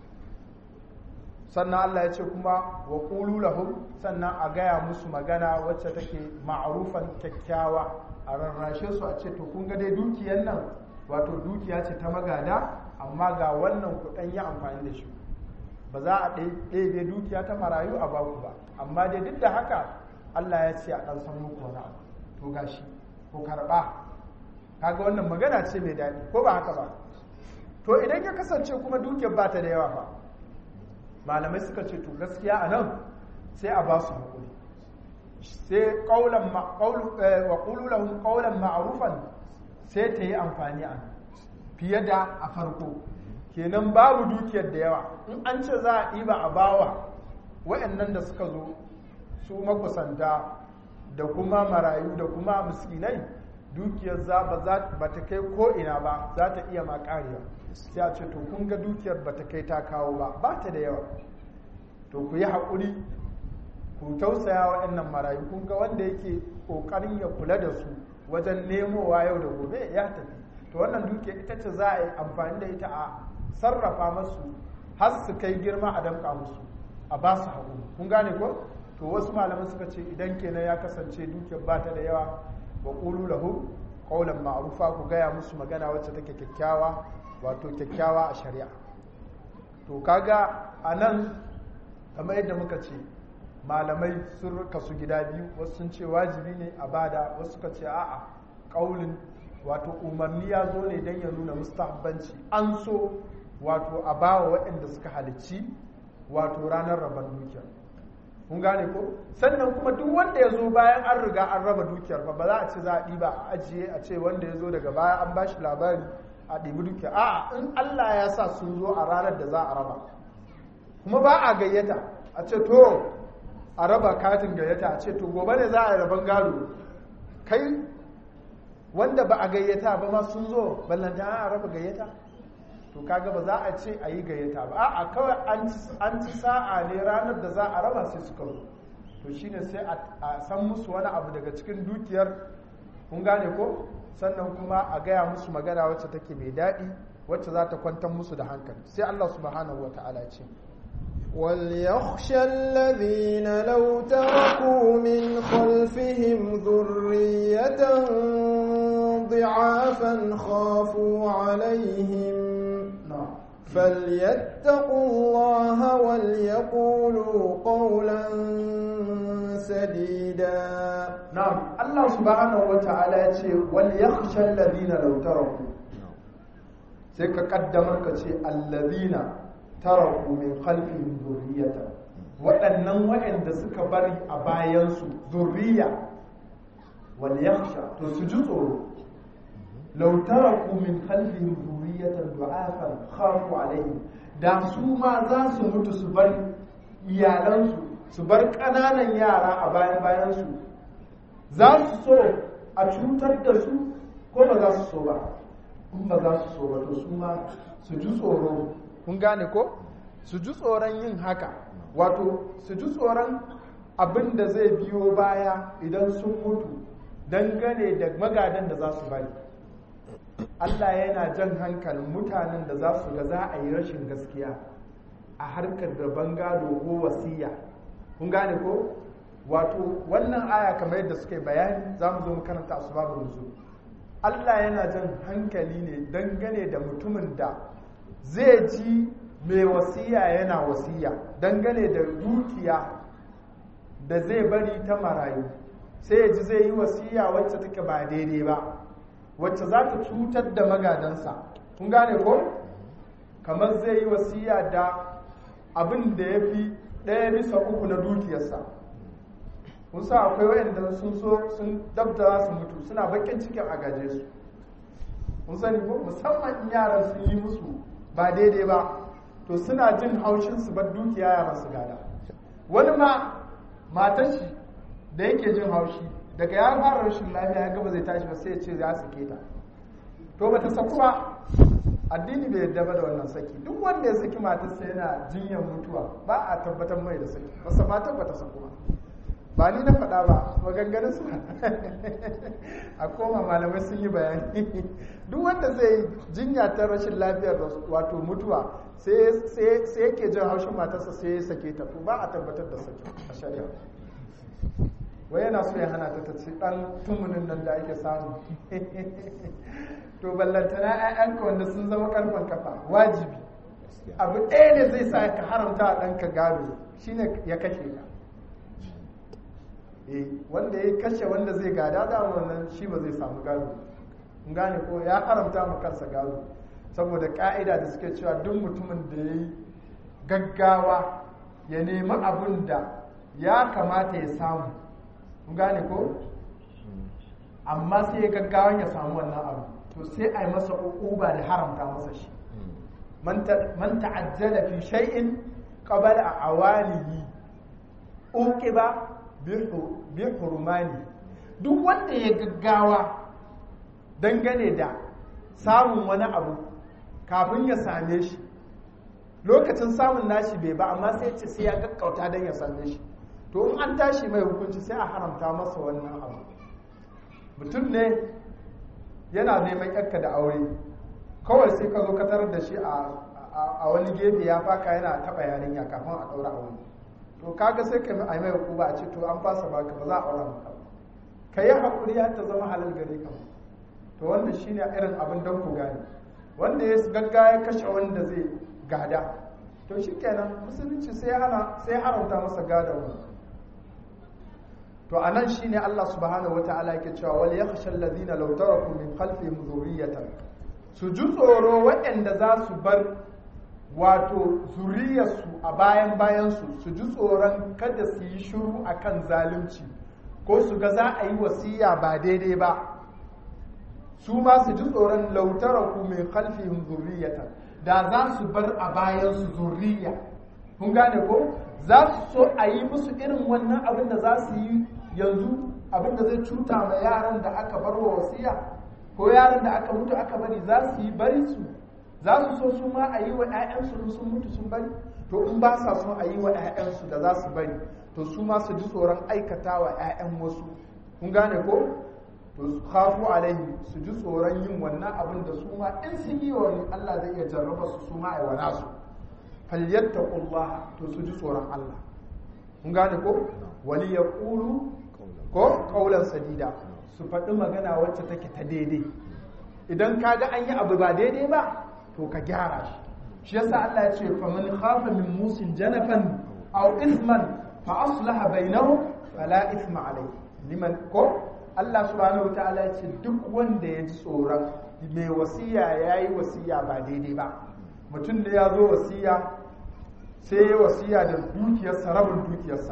sannan Allah ya ce kuma wa qulu lahum sannan a gaya musu magana wacce take ma'rufan kyakkyawa a rarrashe su a ce to kun ga dai dukiyar nan wato dukiya ce ta magada amma ga wannan kuɗin yi amfani da shi ba za a ɗebe dukiya ta marayu a baku ba amma dai duk da haka Allah ya ce a ɗan san muku wani abu to gashi ko karɓa kaga wannan magana ce mai daɗi ko ba haka ba to idan ya kasance kuma dukiyar ba ta da yawa ba malamai suka ce to gaskiya a nan sai a ba su haƙuri sai ƙaulan wa ƙululahun ƙaulan ma'arufan sai ta yi amfani a fiye da a farko kenan babu dukiyar da yawa in an ce za a ɗiba a bawa wa'annan da suka zo su makusanta da kuma marayu da kuma miskinai dukiyar za ba ta kai ko'ina ba za ta iya makariya sai a ce to kun ga dukiyar ba ta kai ta kawo ba ba ta da yawa to ku yi haƙuri ku tausaya waɗannan marayu kun ga wanda yake ƙoƙarin ya kula da su wajen nemowa yau da gobe ya tafi to wannan duke ita ce za a yi amfani da ita a sarrafa masu har su kai girma a damƙa musu a ba su haƙuri kun gane ko to wasu malaman suka ce idan kenan ya kasance dukiyar ba ta da yawa wa ƙulu lahu ƙaunar ma'arufa ku gaya musu magana wacce take kyakkyawa wato kyakkyawa a shari'a to kaga a nan kamar yadda muka ce malamai sun kasu gida biyu wasu sun ce wajibi ne a bada wasu suka ce a'a ƙaulin wato umarni ya zo ne don ya nuna mustahabbanci an so wato a bawa waɗanda suka halicci wato ranar rabar dukiyar kun gane ko sannan kuma duk wanda ya zo bayan an riga an raba dukiyar ba ba za a ce za a ɗiba a ajiye a ce wanda ya zo daga baya an bashi labari a ɗibi dukiyar a'a in Allah ya sa sun zo a ranar da za a raba kuma ba a gayyata a ce to a raba katin gayyata a ce to gobe ne za a yi raban gado kai wanda ba a gayyata ba ma sun zo ballanta a raba gayyata to kaga ba za a ce a yi gayyata ba a kawai an ci sa'a ne ranar da za a raba sai suka zo to shine sai a san musu wani abu daga cikin dukiyar kun gane ko sannan kuma a gaya musu magana wacce take mai daɗi wacce za ta kwantar musu da hankali sai Allah subhanahu wa ta'ala ce وليخشى الذين لو تركوا من خلفهم ذرية ضعافا خافوا عليهم فليتقوا الله وليقولوا قولا سديدا نعم الله سبحانه وتعالى يقول وليخشى الذين لو تركوا سيكا قدمك الذين taraku min khalfihim zurriyata waɗannan waɗanda suka bari a bayansu zurriya wal yakhsha to su ji tsoro law taraku min khalfihim zurriyatan du'afan khafu alaihim da su ma za su mutu su bar iyalansu su bar ƙananan yara a bayan bayansu za su so a cutar da su ko ba za su so ba in ba za su so ba to su ma su ji tsoro kun gane ko su ji tsoron yin haka wato su ji tsoron abin da zai biyo baya idan sun mutu dangane da magadan da za su bari Allah yana jan hankalin mutanen da za su ga za a yi rashin gaskiya a harkar rabon gado ko wasiya kun gane ko wato wannan aya kamar yadda suka yi bayani za mu zo mu karanta asbabun nuzul Allah yana jan hankali ne dangane da mutumin da zai ji mai wasiya yana wasiya dangane da dukiya da zai bari ta marayu sai ya ji zai yi wasiya wacce take ba daidai ba wacce za ta cutar da magadansa kun gane ko kamar zai yi wasiya da abin da ya fi ɗaya bisa uku na dukiyarsa kusa akwai wayanda sun so sun dabda su mutu suna bakin cikin a gaje su kun sani ko musamman in yaran sun yi musu ba daidai ba to suna jin haushin su bar dukiya yaran su gada wani ma matan shi da yake jin haushi daga ya fara rashin lafiya ya gaba zai tashi ba sai ya ce za su keta to bata saku ba addini bai yarda ba da wannan saki duk wanda ya saki matarsa yana jinyar mutuwa ba a tabbatar mai da saki basa matar bata saku ba ba ni na faɗa ba maganganun su a koma malamai sun yi bayani duk wanda zai jinya ta rashin lafiyar wato mutuwa sai yake jin haushin matarsa sai ya sake ta to ba a tabbatar da saki a shari'a wai yana so ya hana ta ta ci dan tumunin nan da ake samu to ballantana 'ya'yanka wanda sun zama karfan kafa wajibi abu ɗaya ne zai sa ka haramta a ɗanka gado shine ya kashe ka wanda ya kashe wanda zai gada da wannan shi ba zai samu gado in gane ko ya haramta ma kansa gado saboda ka'ida da suke cewa duk mutumin da ya yi gaggawa ya nemi abin da ya kamata ya samu in gane ko amma sai ya gaggawan ya samu wannan abu to sai a yi masa uba da haramta masa shi man ta'ajjala fi shay'in qabla awalihi uqiba bi hurmani duk wanda ya gaggawa dangane da samun wani abu kafin ya same shi lokacin samun nashi bai ba amma sai ce sai ya gaggauta don ya same shi to in an tashi mai hukunci sai a haramta masa wannan abu mutum ne yana neman yakka da aure kawai sai ka zo ka tarar da shi a wani gefe ya faka yana taɓa yarinya kafin a ɗaura aure to kaga sai ka yi mai hukuma a ce to an fasa baka ba za a aura maka ka yi haƙuri har ta zama halal gare ka to wannan shine irin abin don ku gane wanda ya gagga ya kashe wanda zai gada to shi kenan musulunci sai hana sai haramta masa gada wani to anan shine Allah subhanahu wataala yake cewa wal yakhsha alladhina law taraku min khalfihim dhurriyatan su ji tsoro waɗanda za su bar wato zuriyarsu a bayan bayansu su ji tsoron kada su yi shiru a kan zalunci ko su ga za a yi wasiya ba daidai ba su ma su ji tsoron lautara ku mai kalfin zuriyata da za su bar a bayansu zuriya kun gane ko za su so a yi musu irin wannan abin da za su yi yanzu abin da zai cuta ma yaran da aka bar wa wasiya ko yaran da aka mutu aka bari za su yi bari su za su so su ma a yi wa 'ya'yansu sun mutu sun bari to in ba sa son a yi wa 'ya'yansu da za su bari to su ma su ji tsoron aikata wa 'ya'yan wasu kun gane ko to su khafu alaihi su ji tsoron yin wannan abin da su ma in sun yi wa Allah zai iya jarraba su su ma a yi wa nasu falyattaqullaha to su ji tsoron Allah kun gane ko wali yaqulu ko qaulan sadida su faɗi magana wacce take ta daidai idan kaga an yi abu ba daidai ba to ka gyara shi shi yasa Allah ya ce faman khafa min musin janafan aw ithman fa aslaha bainahum fala ithma alayhi liman ko Allah subhanahu wataala ya ce duk wanda ya ji tsoron mai wasiya yayi wasiya ba daidai ba mutum da ya zo wasiya sai ya wasiya da dukiyarsa rabin dukiyarsa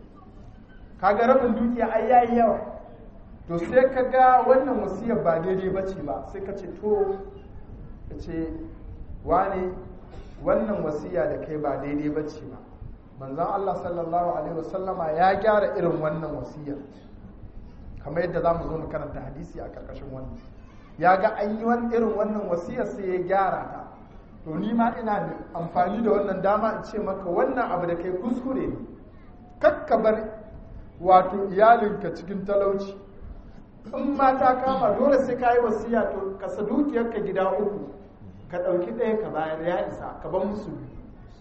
kaga rabin dukiya ai yayi yawa to sai ka ga wannan wasiyar ba daidai ba ce ba sai ka ce to ka ce wane wannan wasiya da kai ba daidai ba ce ba manzan Allah sallallahu alaihi wasallama ya gyara irin wannan wasiyar kamar yadda za mu zo mu karanta hadisi a karkashin wannan ya ga an yi irin wannan wasiyar sai ya gyara ta to ni ma ina da amfani da wannan dama in ce maka wannan abu da kai kuskure ne kakka bar wato iyalinka cikin talauci in ma ta kama dole sai ka yi wasiya to ka sa dukiyarka gida uku ka ɗauki ɗaya ka bayar ya isa ka ban musu biyu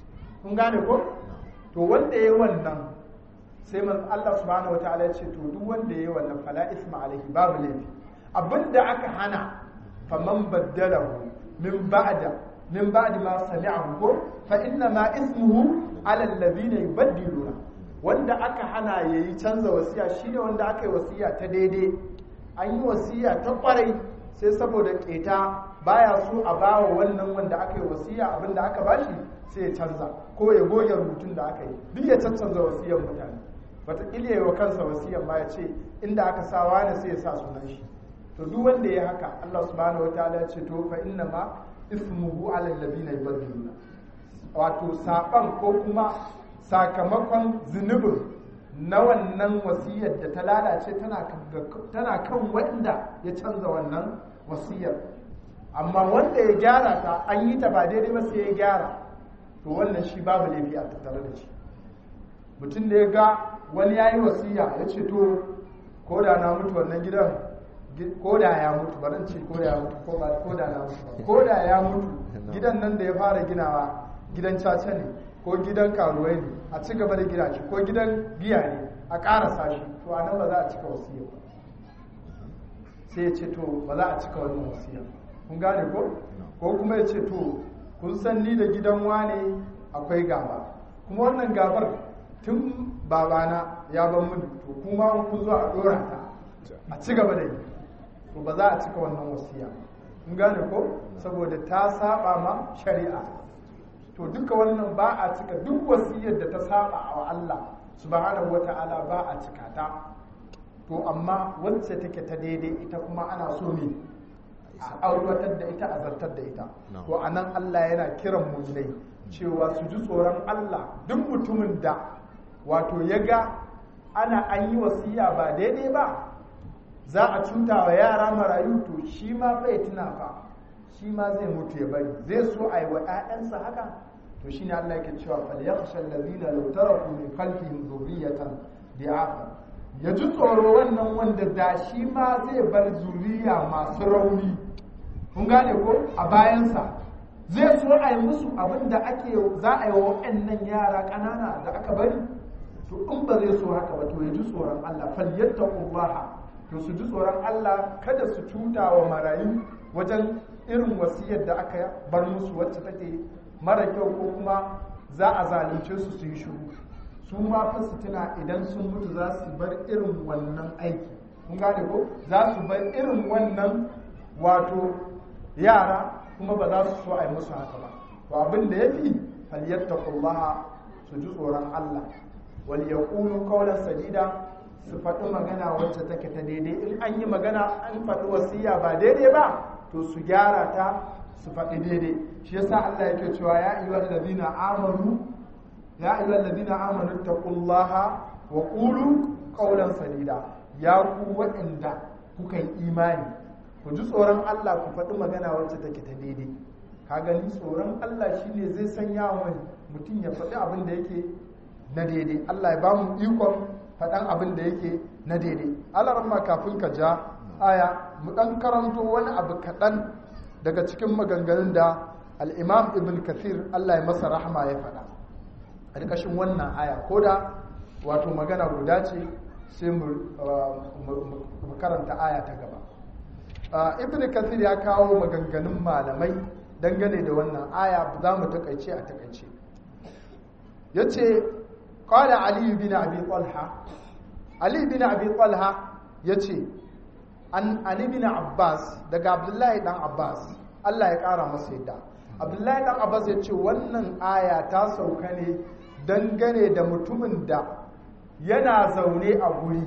kun gane ko to wanda yayi wannan sai man Allah subhanahu wataala ya ce to duk wanda yayi wannan fala isma alaihi babu laifi abinda aka hana faman baddalahu min ba'da min ba'di ma sami'ahu ko fa inna ma ismuhu ala alladhina yubaddiluna wanda aka hana yayi canza wasiya shine wanda aka yi wasiya ta daidai an yi wasiya ta kwarai sai saboda keta baya so a bawa wannan wanda aka yi wasiya abinda aka bashi sai ya canza ko ya goge rubutun da aka yi duk ya cancanza wasiyar mutane wataƙila ya yi wa kansa wasiyar ma ya ce inda aka sa wani sai ya sa sunan shi to duk wanda ya haka Allah subhanahu wataala ya ce to fa inna ma ismuhu ala alladhina yubaddiluna wato saban ko kuma sakamakon zunubin na wannan wasiyar da ta lalace tana kan wanda ya canza wannan wasiyar amma wanda ya gyara ta an yi ta ba daidai ba sai ya gyara to wannan shi babu laifi a tattare da shi mutum da ya ga wani ya yi wasiya ya ce to ko da na mutu wannan gidan ko da ya mutu baran ce ko da ya mutu ko da na mutu ko da ya mutu gidan nan da ya fara ginawa gidan caca ne ko gidan karuwai ne a ci gaba da gina shi ko gidan giya ne a ƙarasa shi to a nan ba za a cika wasiya ba sai ya ce to ba za a cika wannan wasiya kun gane ko ko kuma ya ce to kun san ni da gidan wane akwai gaba kuma wannan gabar tun babana ya ban mun to kuma kun zo a dora ta a ci gaba da yi to ba za a cika wannan wasiya kun gane ko saboda ta saba ma shari'a to duka wannan ba a cika duk wasiyar da ta saba wa Allah subhanahu wata'ala ba a cika ta to amma wacce take ta daidai ita kuma ana so ne a aiwatar da ita a zartar da ita to anan Allah yana kiran mu ne cewa su ji tsoron Allah duk mutumin da wato ya ga ana an yi wasiya ba daidai ba za a cuta wa yara marayu to shi ma bai tuna fa shi ma zai mutu ya bari zai so a yi wa 'ya'yansa haka to shi ne Allah yake cewa falyakhsha alladhina law taraku min khalfihim dhurriyatan di'afa ya ji tsoro wannan wanda da shi ma zai bar zuriya masu rauni kun gane ko a bayansa zai so a yi musu abin da ake za a yi wa waɗannan yara ƙanana da aka bari to in ba zai so haka ba to ya ji tsoron Allah falyattaqullaha to su ji tsoron Allah kada su cuta wa marayu wajen irin wasiyar da aka bar musu wacce take mara kyau ko kuma za a zalunce su su yi shiru su ma fa su tuna idan sun mutu za su bar irin wannan aiki kun gane ko za su bar irin wannan wato yara kuma ba za su so a yi musu haka ba to abin da ya fi falyattaqullaha su ji tsoron Allah wal yaqulu qawlan sadida su faɗi magana wacce take ta daidai in an yi magana an faɗi wasiya ba daidai ba to su gyara ta su faɗi daidai shi yasa Allah yake cewa ya ayyuhal ladina amanu ya ayyuhal ladina amanu taqullaha wa qulu qawlan sadida ya ku waɗanda kuka yi imani ku ji tsoron Allah ku faɗi magana wacce take ta daidai ka gani tsoron Allah shine zai sanya wa mutum ya faɗi abin da yake na daidai Allah ya ba mu ikon faɗan abin da yake na daidai alarma kafin ka ja aya mu ɗan karanto wani abu kaɗan daga cikin maganganun da al'imam ibn kathir Allah ya masa rahama ya faɗa a ƙarƙashin wannan aya ko da wato magana guda ce sai mu karanta aya ta gaba ibn kathir ya kawo maganganun malamai dangane da wannan aya za mu takaice a takaice ya ce قال علي بن أبي طلحة علي بن أبي طلحة يتي عن علي بن عباس دقى عبد الله بن عباس الله يقارى مسيدا عبد الله بن عباس يتي wannan aya ta sauka ne dangane da mutumin da yana zaune a guri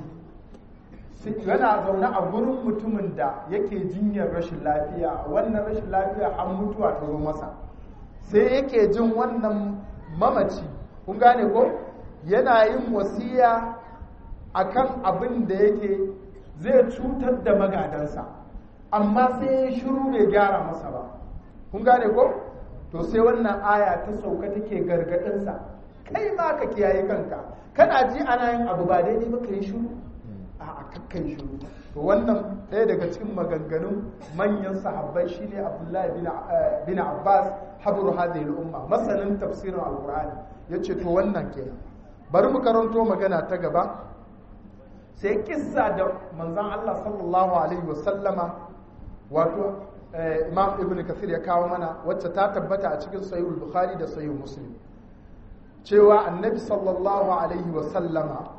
yana zaune a gurin mutumin da yake jinyar rashin lafiya wannan rashin lafiya an mutuwa ta zo masa sai yake jin wannan mamaci kun gane ko yana yin wasiya akan abin da yake zai cutar da magadansa amma sai ya shiru bai gyara masa ba kun gane ko to sai wannan aya ta sauka take gargadinsa kai ma ka kiyaye kanka kana ji ana yin abu ba daidai ba ka yi shiru a kakkai shiru to wannan ɗaya daga cikin maganganun manyan sahabbai shine abdullahi bin abbas habru hadhihi al-umma masanin tafsirin alqur'ani yace to wannan kenan bari mu karanto magana ta gaba sai kissa da manzon Allah sallallahu alaihi wasallama wato imam ibn kathir ya kawo mana wacce ta tabbata a cikin sahih bukhari da sahih muslim cewa annabi sallallahu alaihi wasallama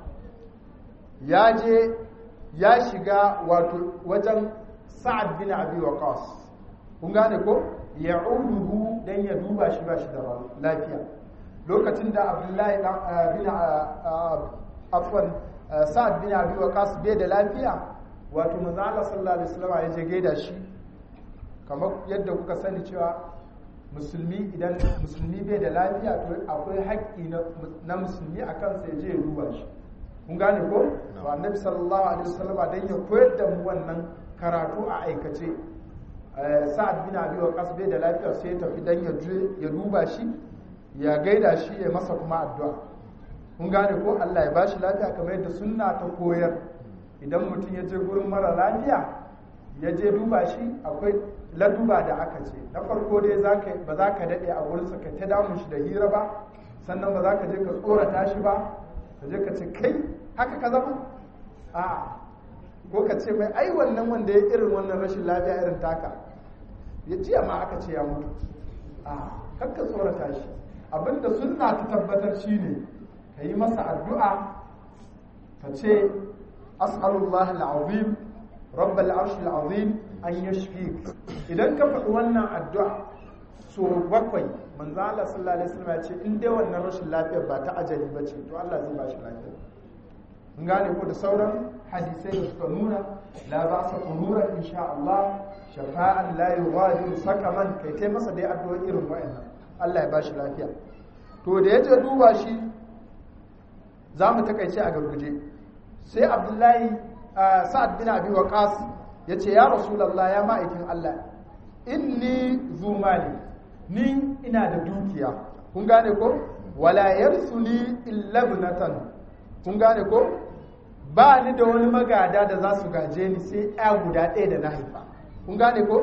ya je ya shiga wato wajen sa'ad bin abi waqas kun gane ko ya'uduhu dan ya duba shi ba shi da lafiya lokacin da abdullahi bin afwan sa'ad bin abi waqas bai da lafiya wato manzo Allah sallallahu alaihi wasallam ya je gaida shi kamar yadda kuka sani cewa musulmi idan musulmi bai da lafiya to akwai haƙƙi na musulmi a kansa ya je ya duba shi kun gane ko to annabi sallallahu alaihi wasallam dan ya koyar da mu wannan karatu a aikace sa'ad bin abi waqas bai da lafiya sai ya tafi dan ya je ya duba shi ya gaida shi ya masa kuma addu'a kun gane ko Allah ya bashi lafiya kamar yadda sunna ta koyar idan mutum ya je gurin mara lafiya ya je duba shi akwai laduba da aka ce na farko dai ba za ka daɗe a wurinsa ka ta damun shi da hira ba sannan ba za ka je ka tsorata shi ba ka je ka ce kai haka ka zama a ko ka ce mai ai wannan wanda ya irin wannan rashin lafiya irin taka ya jiya ma aka ce ya mutu a kakka tsorata shi abinda sunna ta tabbatar shine ka yi masa addu'a ka ce as'alullah al'azim rabbal arshil azim an yashfi idan ka faɗi wannan addu'a so bakwai manzo Allah sallallahu alaihi wasallam ya ce in dai wannan rashin lafiyar ba ta ajali ba ce to Allah zai ba shi lafiya mun gane ko da sauran hadisai da suka nuna la ba sa kunura insha Allah shafa'an la yughadiru sakaman kai tai masa dai addu'o'i irin wa'annan Allah ya ba shi lafiya to da yaje duba shi za mu takaice a garguje sai Abdullahi Sa'ad bin Abi Waqas ya ce ya rasulallah ya ma'aikin Allah inni zumali ni ina da dukiya kun gane ko wala yarsuni illa ibnatan kun gane ko ba ni da wani magada da za su gaje ni sai ya guda ɗaya da na haifa kun gane ko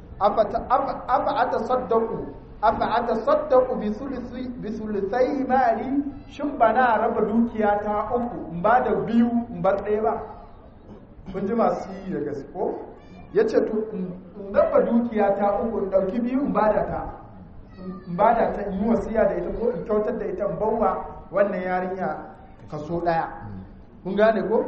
afa ata saddaku afa ata saddaku bi sulusi bi sulusai mali shin bana raba dukiya ta uku in ba da biyu in bar ɗaya ba kun ji masu yi da gasko ya ce to in raba dukiya ta uku in ɗauki biyu in bada ta in bada ta in yi wasiya da ita ko in kyautar da ita in bawa wannan yarinya kaso ɗaya kun gane ko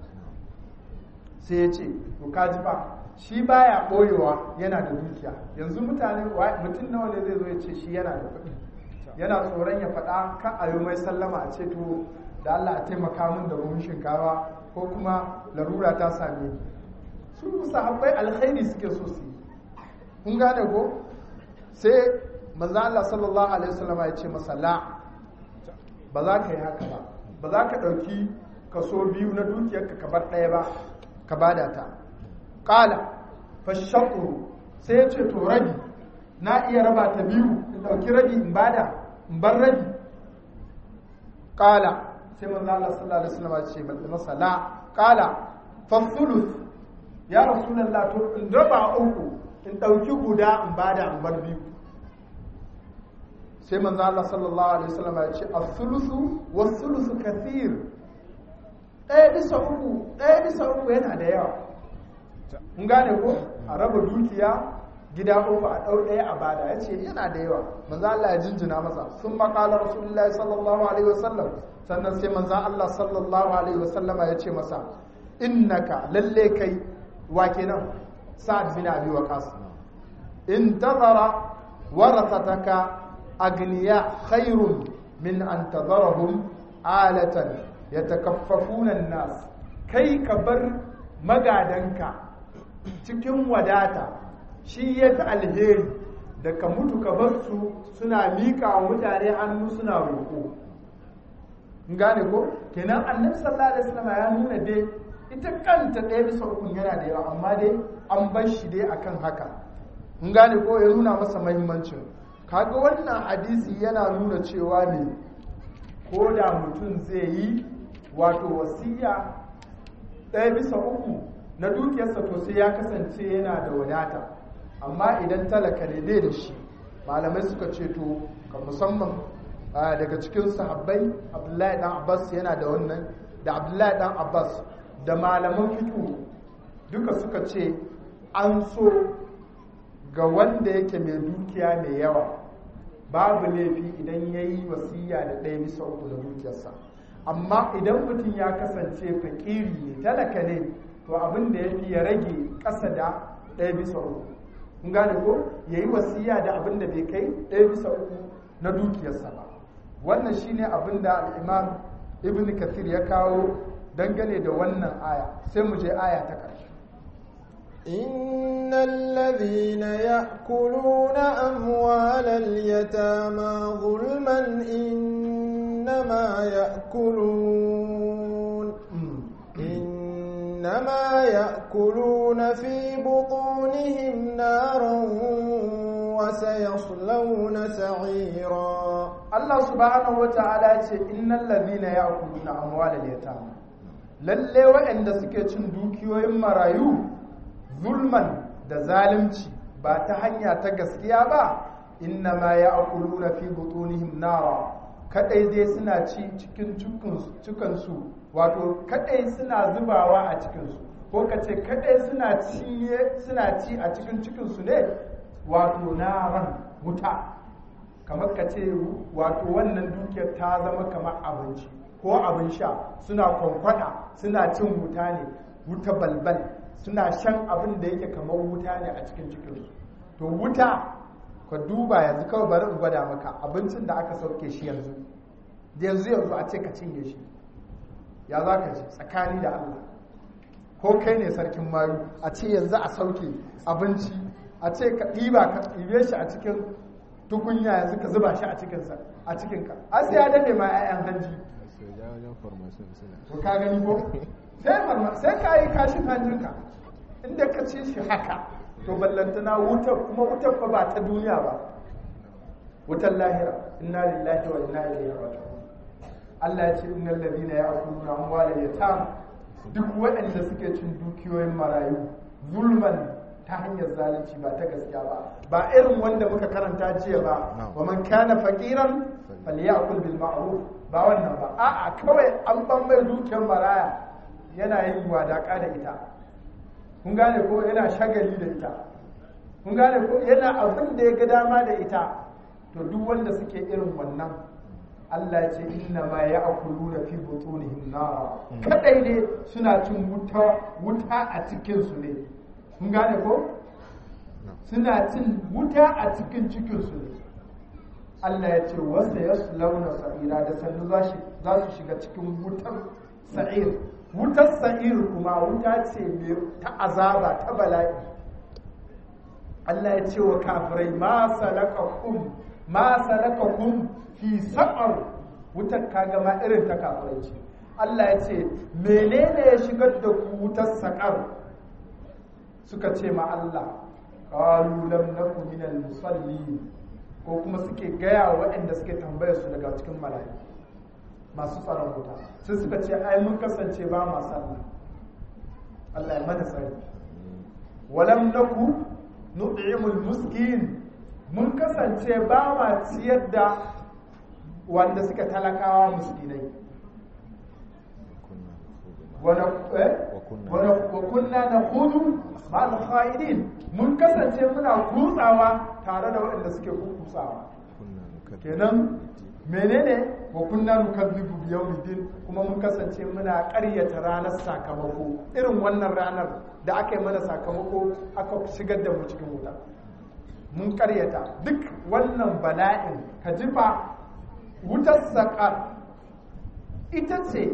sai ya ce to ka ji fa shi baya ɓoyewa yana da dukiya yanzu mutane mutum nawa ne zai zo ya ce shi yana da kuɗi yana tsoron ya faɗa ka a mai sallama a ce to da Allah a taimaka min da buhun shinkawa ko kuma larura ta same ni su sahabbai alkhairi suke so su yi kun gane ko sai manzo Allah sallallahu alaihi wasallam ya ce masa la ba za ka yi haka ba ba za ka dauki kaso biyu na dukiyarka ka bar ɗaya ba ka bada ta qala fashaqu sai ya ce to rabi na iya raba ta biyu in dauki rabi in bada in bar rabi qala sai manzo Allah sallallahu alaihi wasallam ya ce masa la qala fa thuluth ya rasulullah to in raba uku in dauki guda in bada in bar biyu sai manzo Allah sallallahu alaihi wasallam ya ce as-thuluthu was-thuluthu kathir ɗaya bisa uku ɗaya bisa uku yana da yawa mun gane ko a raba dukiya gida uku a ɗau ɗaya a bada ya ce yana da yawa manzo Allah ya jinjina masa sun maƙala rasulullahi sallallahu alaihi wasallam sannan sai manzo Allah sallallahu alaihi wasallama ya ce masa innaka lalle kai wa kenan sa'ad bin abi waqas in tazara warathataka agniya khairun min an tadarahum alatan yatakaffafuna an-nas kai ka bar magadanka cikin wadata shi ya fi alheri da ka mutu ka bar su suna miƙa wa mutane hannu suna roƙo gane ko kenan annabi sallallahu alaihi wasallam ya nuna dai ita kanta ɗaya bisa ukun yana da yawa amma dai an bar shi dai akan haka in gane ko ya nuna masa mahimmancin kaga wannan hadisi yana nuna cewa ne ko da mutum zai yi wato wasiya ɗaya bisa uku na dukiyarsa to sai ya kasance yana da wadata amma idan talaka ne bai da shi malamai suka ce to ka musamman daga cikin sahabbai abdullahi dan abbas yana da wannan da abdullahi dan abbas da malaman fiƙo duka suka ce an so ga wanda yake mai dukiya mai yawa babu laifi idan ya yi wasiya da ɗaya bisa uku na dukiyarsa amma idan mutum ya kasance fakiri ne talaka ne to abin da ya fi ya rage ƙasa da ɗaya bisa uku kun gane ko ya yi wasiya da abin da bai kai ɗaya bisa uku na dukiyarsa ba wannan shine abin da al'imam ibn kathir ya kawo dangane da wannan aya sai mu je aya ta ƙarshe إن الذين يأكلون أموال اليتامى ظلما إنما يأكلون إنما يأكلون في بطونهم نارا وسيصلون سعيرا Allah subhanahu wata'ala ce innal ladhina ya'kuluna amwalal yatama lalle waɗanda suke cin dukiyoyin marayu zulman da zalunci ba ta hanya ta gaskiya ba inna ma ya'kuluna fi butunihim nara kadai dai suna ci cikin cikin su wato kadai suna zubawa a cikin su ko kace kadai suna ci suna ci a cikin cikin su ne wato naran wuta kamar ka ce wato wannan dukiyar ta zama kamar abinci ko abin sha suna kwankwada suna cin wuta ne wuta balbal suna shan abin da yake kamar wuta ne a cikin cikinsu to wuta ka duba yanzu kawai bari in gwada maka abincin da aka sauke shi yanzu da yanzu yanzu a ce ka cinye shi ya za ka ji tsakani da Allah ko kai ne sarkin mayu a ce yanzu a sauke abinci a ce ka ɗiba ka ɗibe shi a cikin tukunya yanzu ka zuba shi a cikinsa a cikinka a sai ya dade ma 'ya'yan hanji to ka gani ko sai ka yi kashin hanjinka inda ka ci shi haka to ballantana wutar kuma wutar fa ba ta duniya ba wutar lahira inna lillahi wa inna ilaihi raji'un Allah ya ce innal ladina ya'kuluna amwala yatam duk waɗanda suke cin dukiyoyin marayu zulman ta hanyar zalunci ba ta gaskiya ba ba irin wanda muka karanta jiya ba wa man kana faqiran falyakul bil ma'ruf ba wannan ba a'a kawai an ban mai dukiyar maraya yana yin wadaka da ita kun gane ko yana shagali da ita kun gane ko yana abin da ya ga dama da ita to duk wanda suke irin wannan Allah ya ce inna ma ya'kuluna fi butunihim nara kadai ne suna cin wuta wuta a cikin su ne kun gane ko suna cin wuta a cikin cikinsu ne Allah ya ce wasu ya launa sa'ira da sannu za su shiga cikin wutar sa'ir wutar sa'ir kuma wuta ce mai ta azaba ta bala'i Allah ya ce wa kafirai ma salakakum ma salakakum fi sa'ar wutar kaga ma irin ta kafirai ce Allah ya ce menene ya shigar da ku wutar sa'ar suka ce ma Allah qalu lam naku minal musallin ko kuma suke gaya wa waɗanda suke tambayar su daga cikin mala'iku masu tsaron wuta sai suka ce ai mun kasance ba ma sallah Allah ya mana sani walam naku nut'imul miskin mun kasance ba ma ciyar da wanda suka talakawa miskinai wa kunna na hudu ma'al kha'idin mun kasance muna kutsawa tare da waɗanda suke kutsawa kenan menene wa kunna nukazzibu bi yawmiddin kuma mun kasance muna ƙaryata ranar sakamako irin wannan ranar da aka yi mana sakamako aka shigar da mu cikin wuta mun ƙaryata duk wannan bala'in ka jifa wutar saƙar ita ce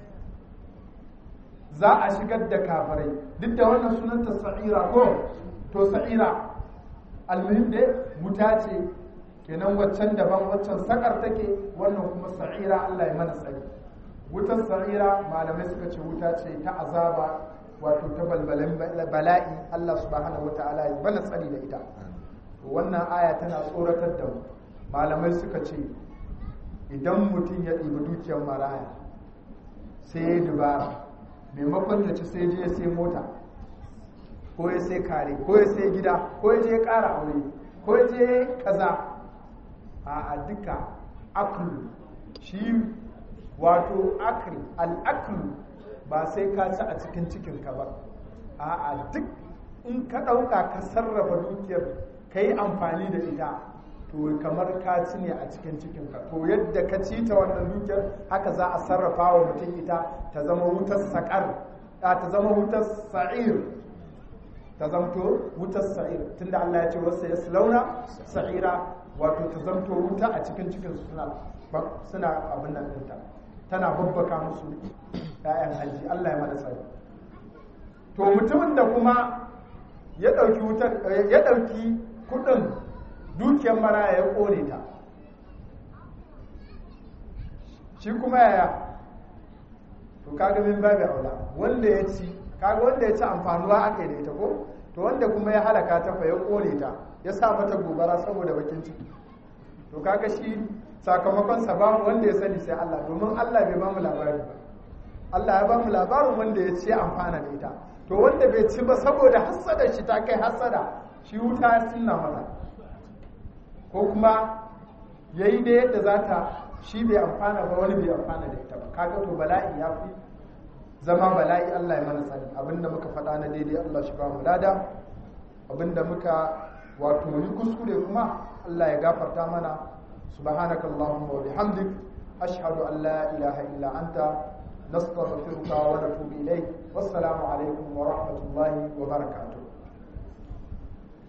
za a shigar da kafirai duk da wannan sunanta sa'ira ko to sa'ira almuhim dai wuta ce kenan waccan daban waccan sakar take wannan kuma sa'ira Allah ya mana tsari wutar sa'ira malamai suka ce wuta ce ta azaba wato ta balbalin bala'i Allah subhanahu wata'ala ya bana tsari da ita wannan aya tana tsoratar da mu malamai suka ce idan mutum ya ɗibi dukiyar maraya sai ya dubara maimakon ya ci sai je sai mota ko ya sai kare ko ya sai gida ko ya je ƙara aure ko ya je kaza a duka aklu shi wato akri al'aklu ba sai ka ci a cikin cikinka ba a duk in ka ɗauka ka sarrafa dukiyar ka yi amfani da ita to kamar ka ci ne a cikin cikinka to yadda ka ci ta wannan dukiyar haka za a sarrafa wa mutum ita ta zama wutar saƙar ta zama wutar sa'ir ta zamto wutar sa'ir tunda Allah ya ce wasu ya launa sa'ira wato ta zamto wuta a cikin cikin suna suna abin nan ɗinta tana babbaka musu ‘ya'yan hajji Allah ya mana tsari to mutumin da kuma ya ɗauki wutar ya ɗauki kuɗin dukiyar maraya ya ƙone ta shi kuma yaya to kaga min babu aula wanda ya ci kaga wanda ya ci amfanuwa aka yi da ita ko to wanda kuma ya halaka ta fa ya ƙone ta ya sa mata gobara saboda bakin ciki to kaga shi sakamakon sa bamu wanda ya sani sai Allah domin Allah bai bamu labari ba Allah ya bamu labarin wanda ya ce amfana da ita to wanda bai ci ba saboda hassada shi ta kai hassada shi wuta ya sunna mata ko kuma yayi da yadda za ta shi bai amfana ba wani bai amfana da ita ba kaga to bala'i ya fi zama bala'i Allah ya mana sani abinda muka faɗa na daidai Allah shi ba mu lada abinda muka wato yi kuskure kuma Allah ya gafarta mana سبحانك اللهم وبحمدك أشهد أن لا إله إلا أنت نستغفرك ونتوب إليك والسلام عليكم ورحمة الله وبركاته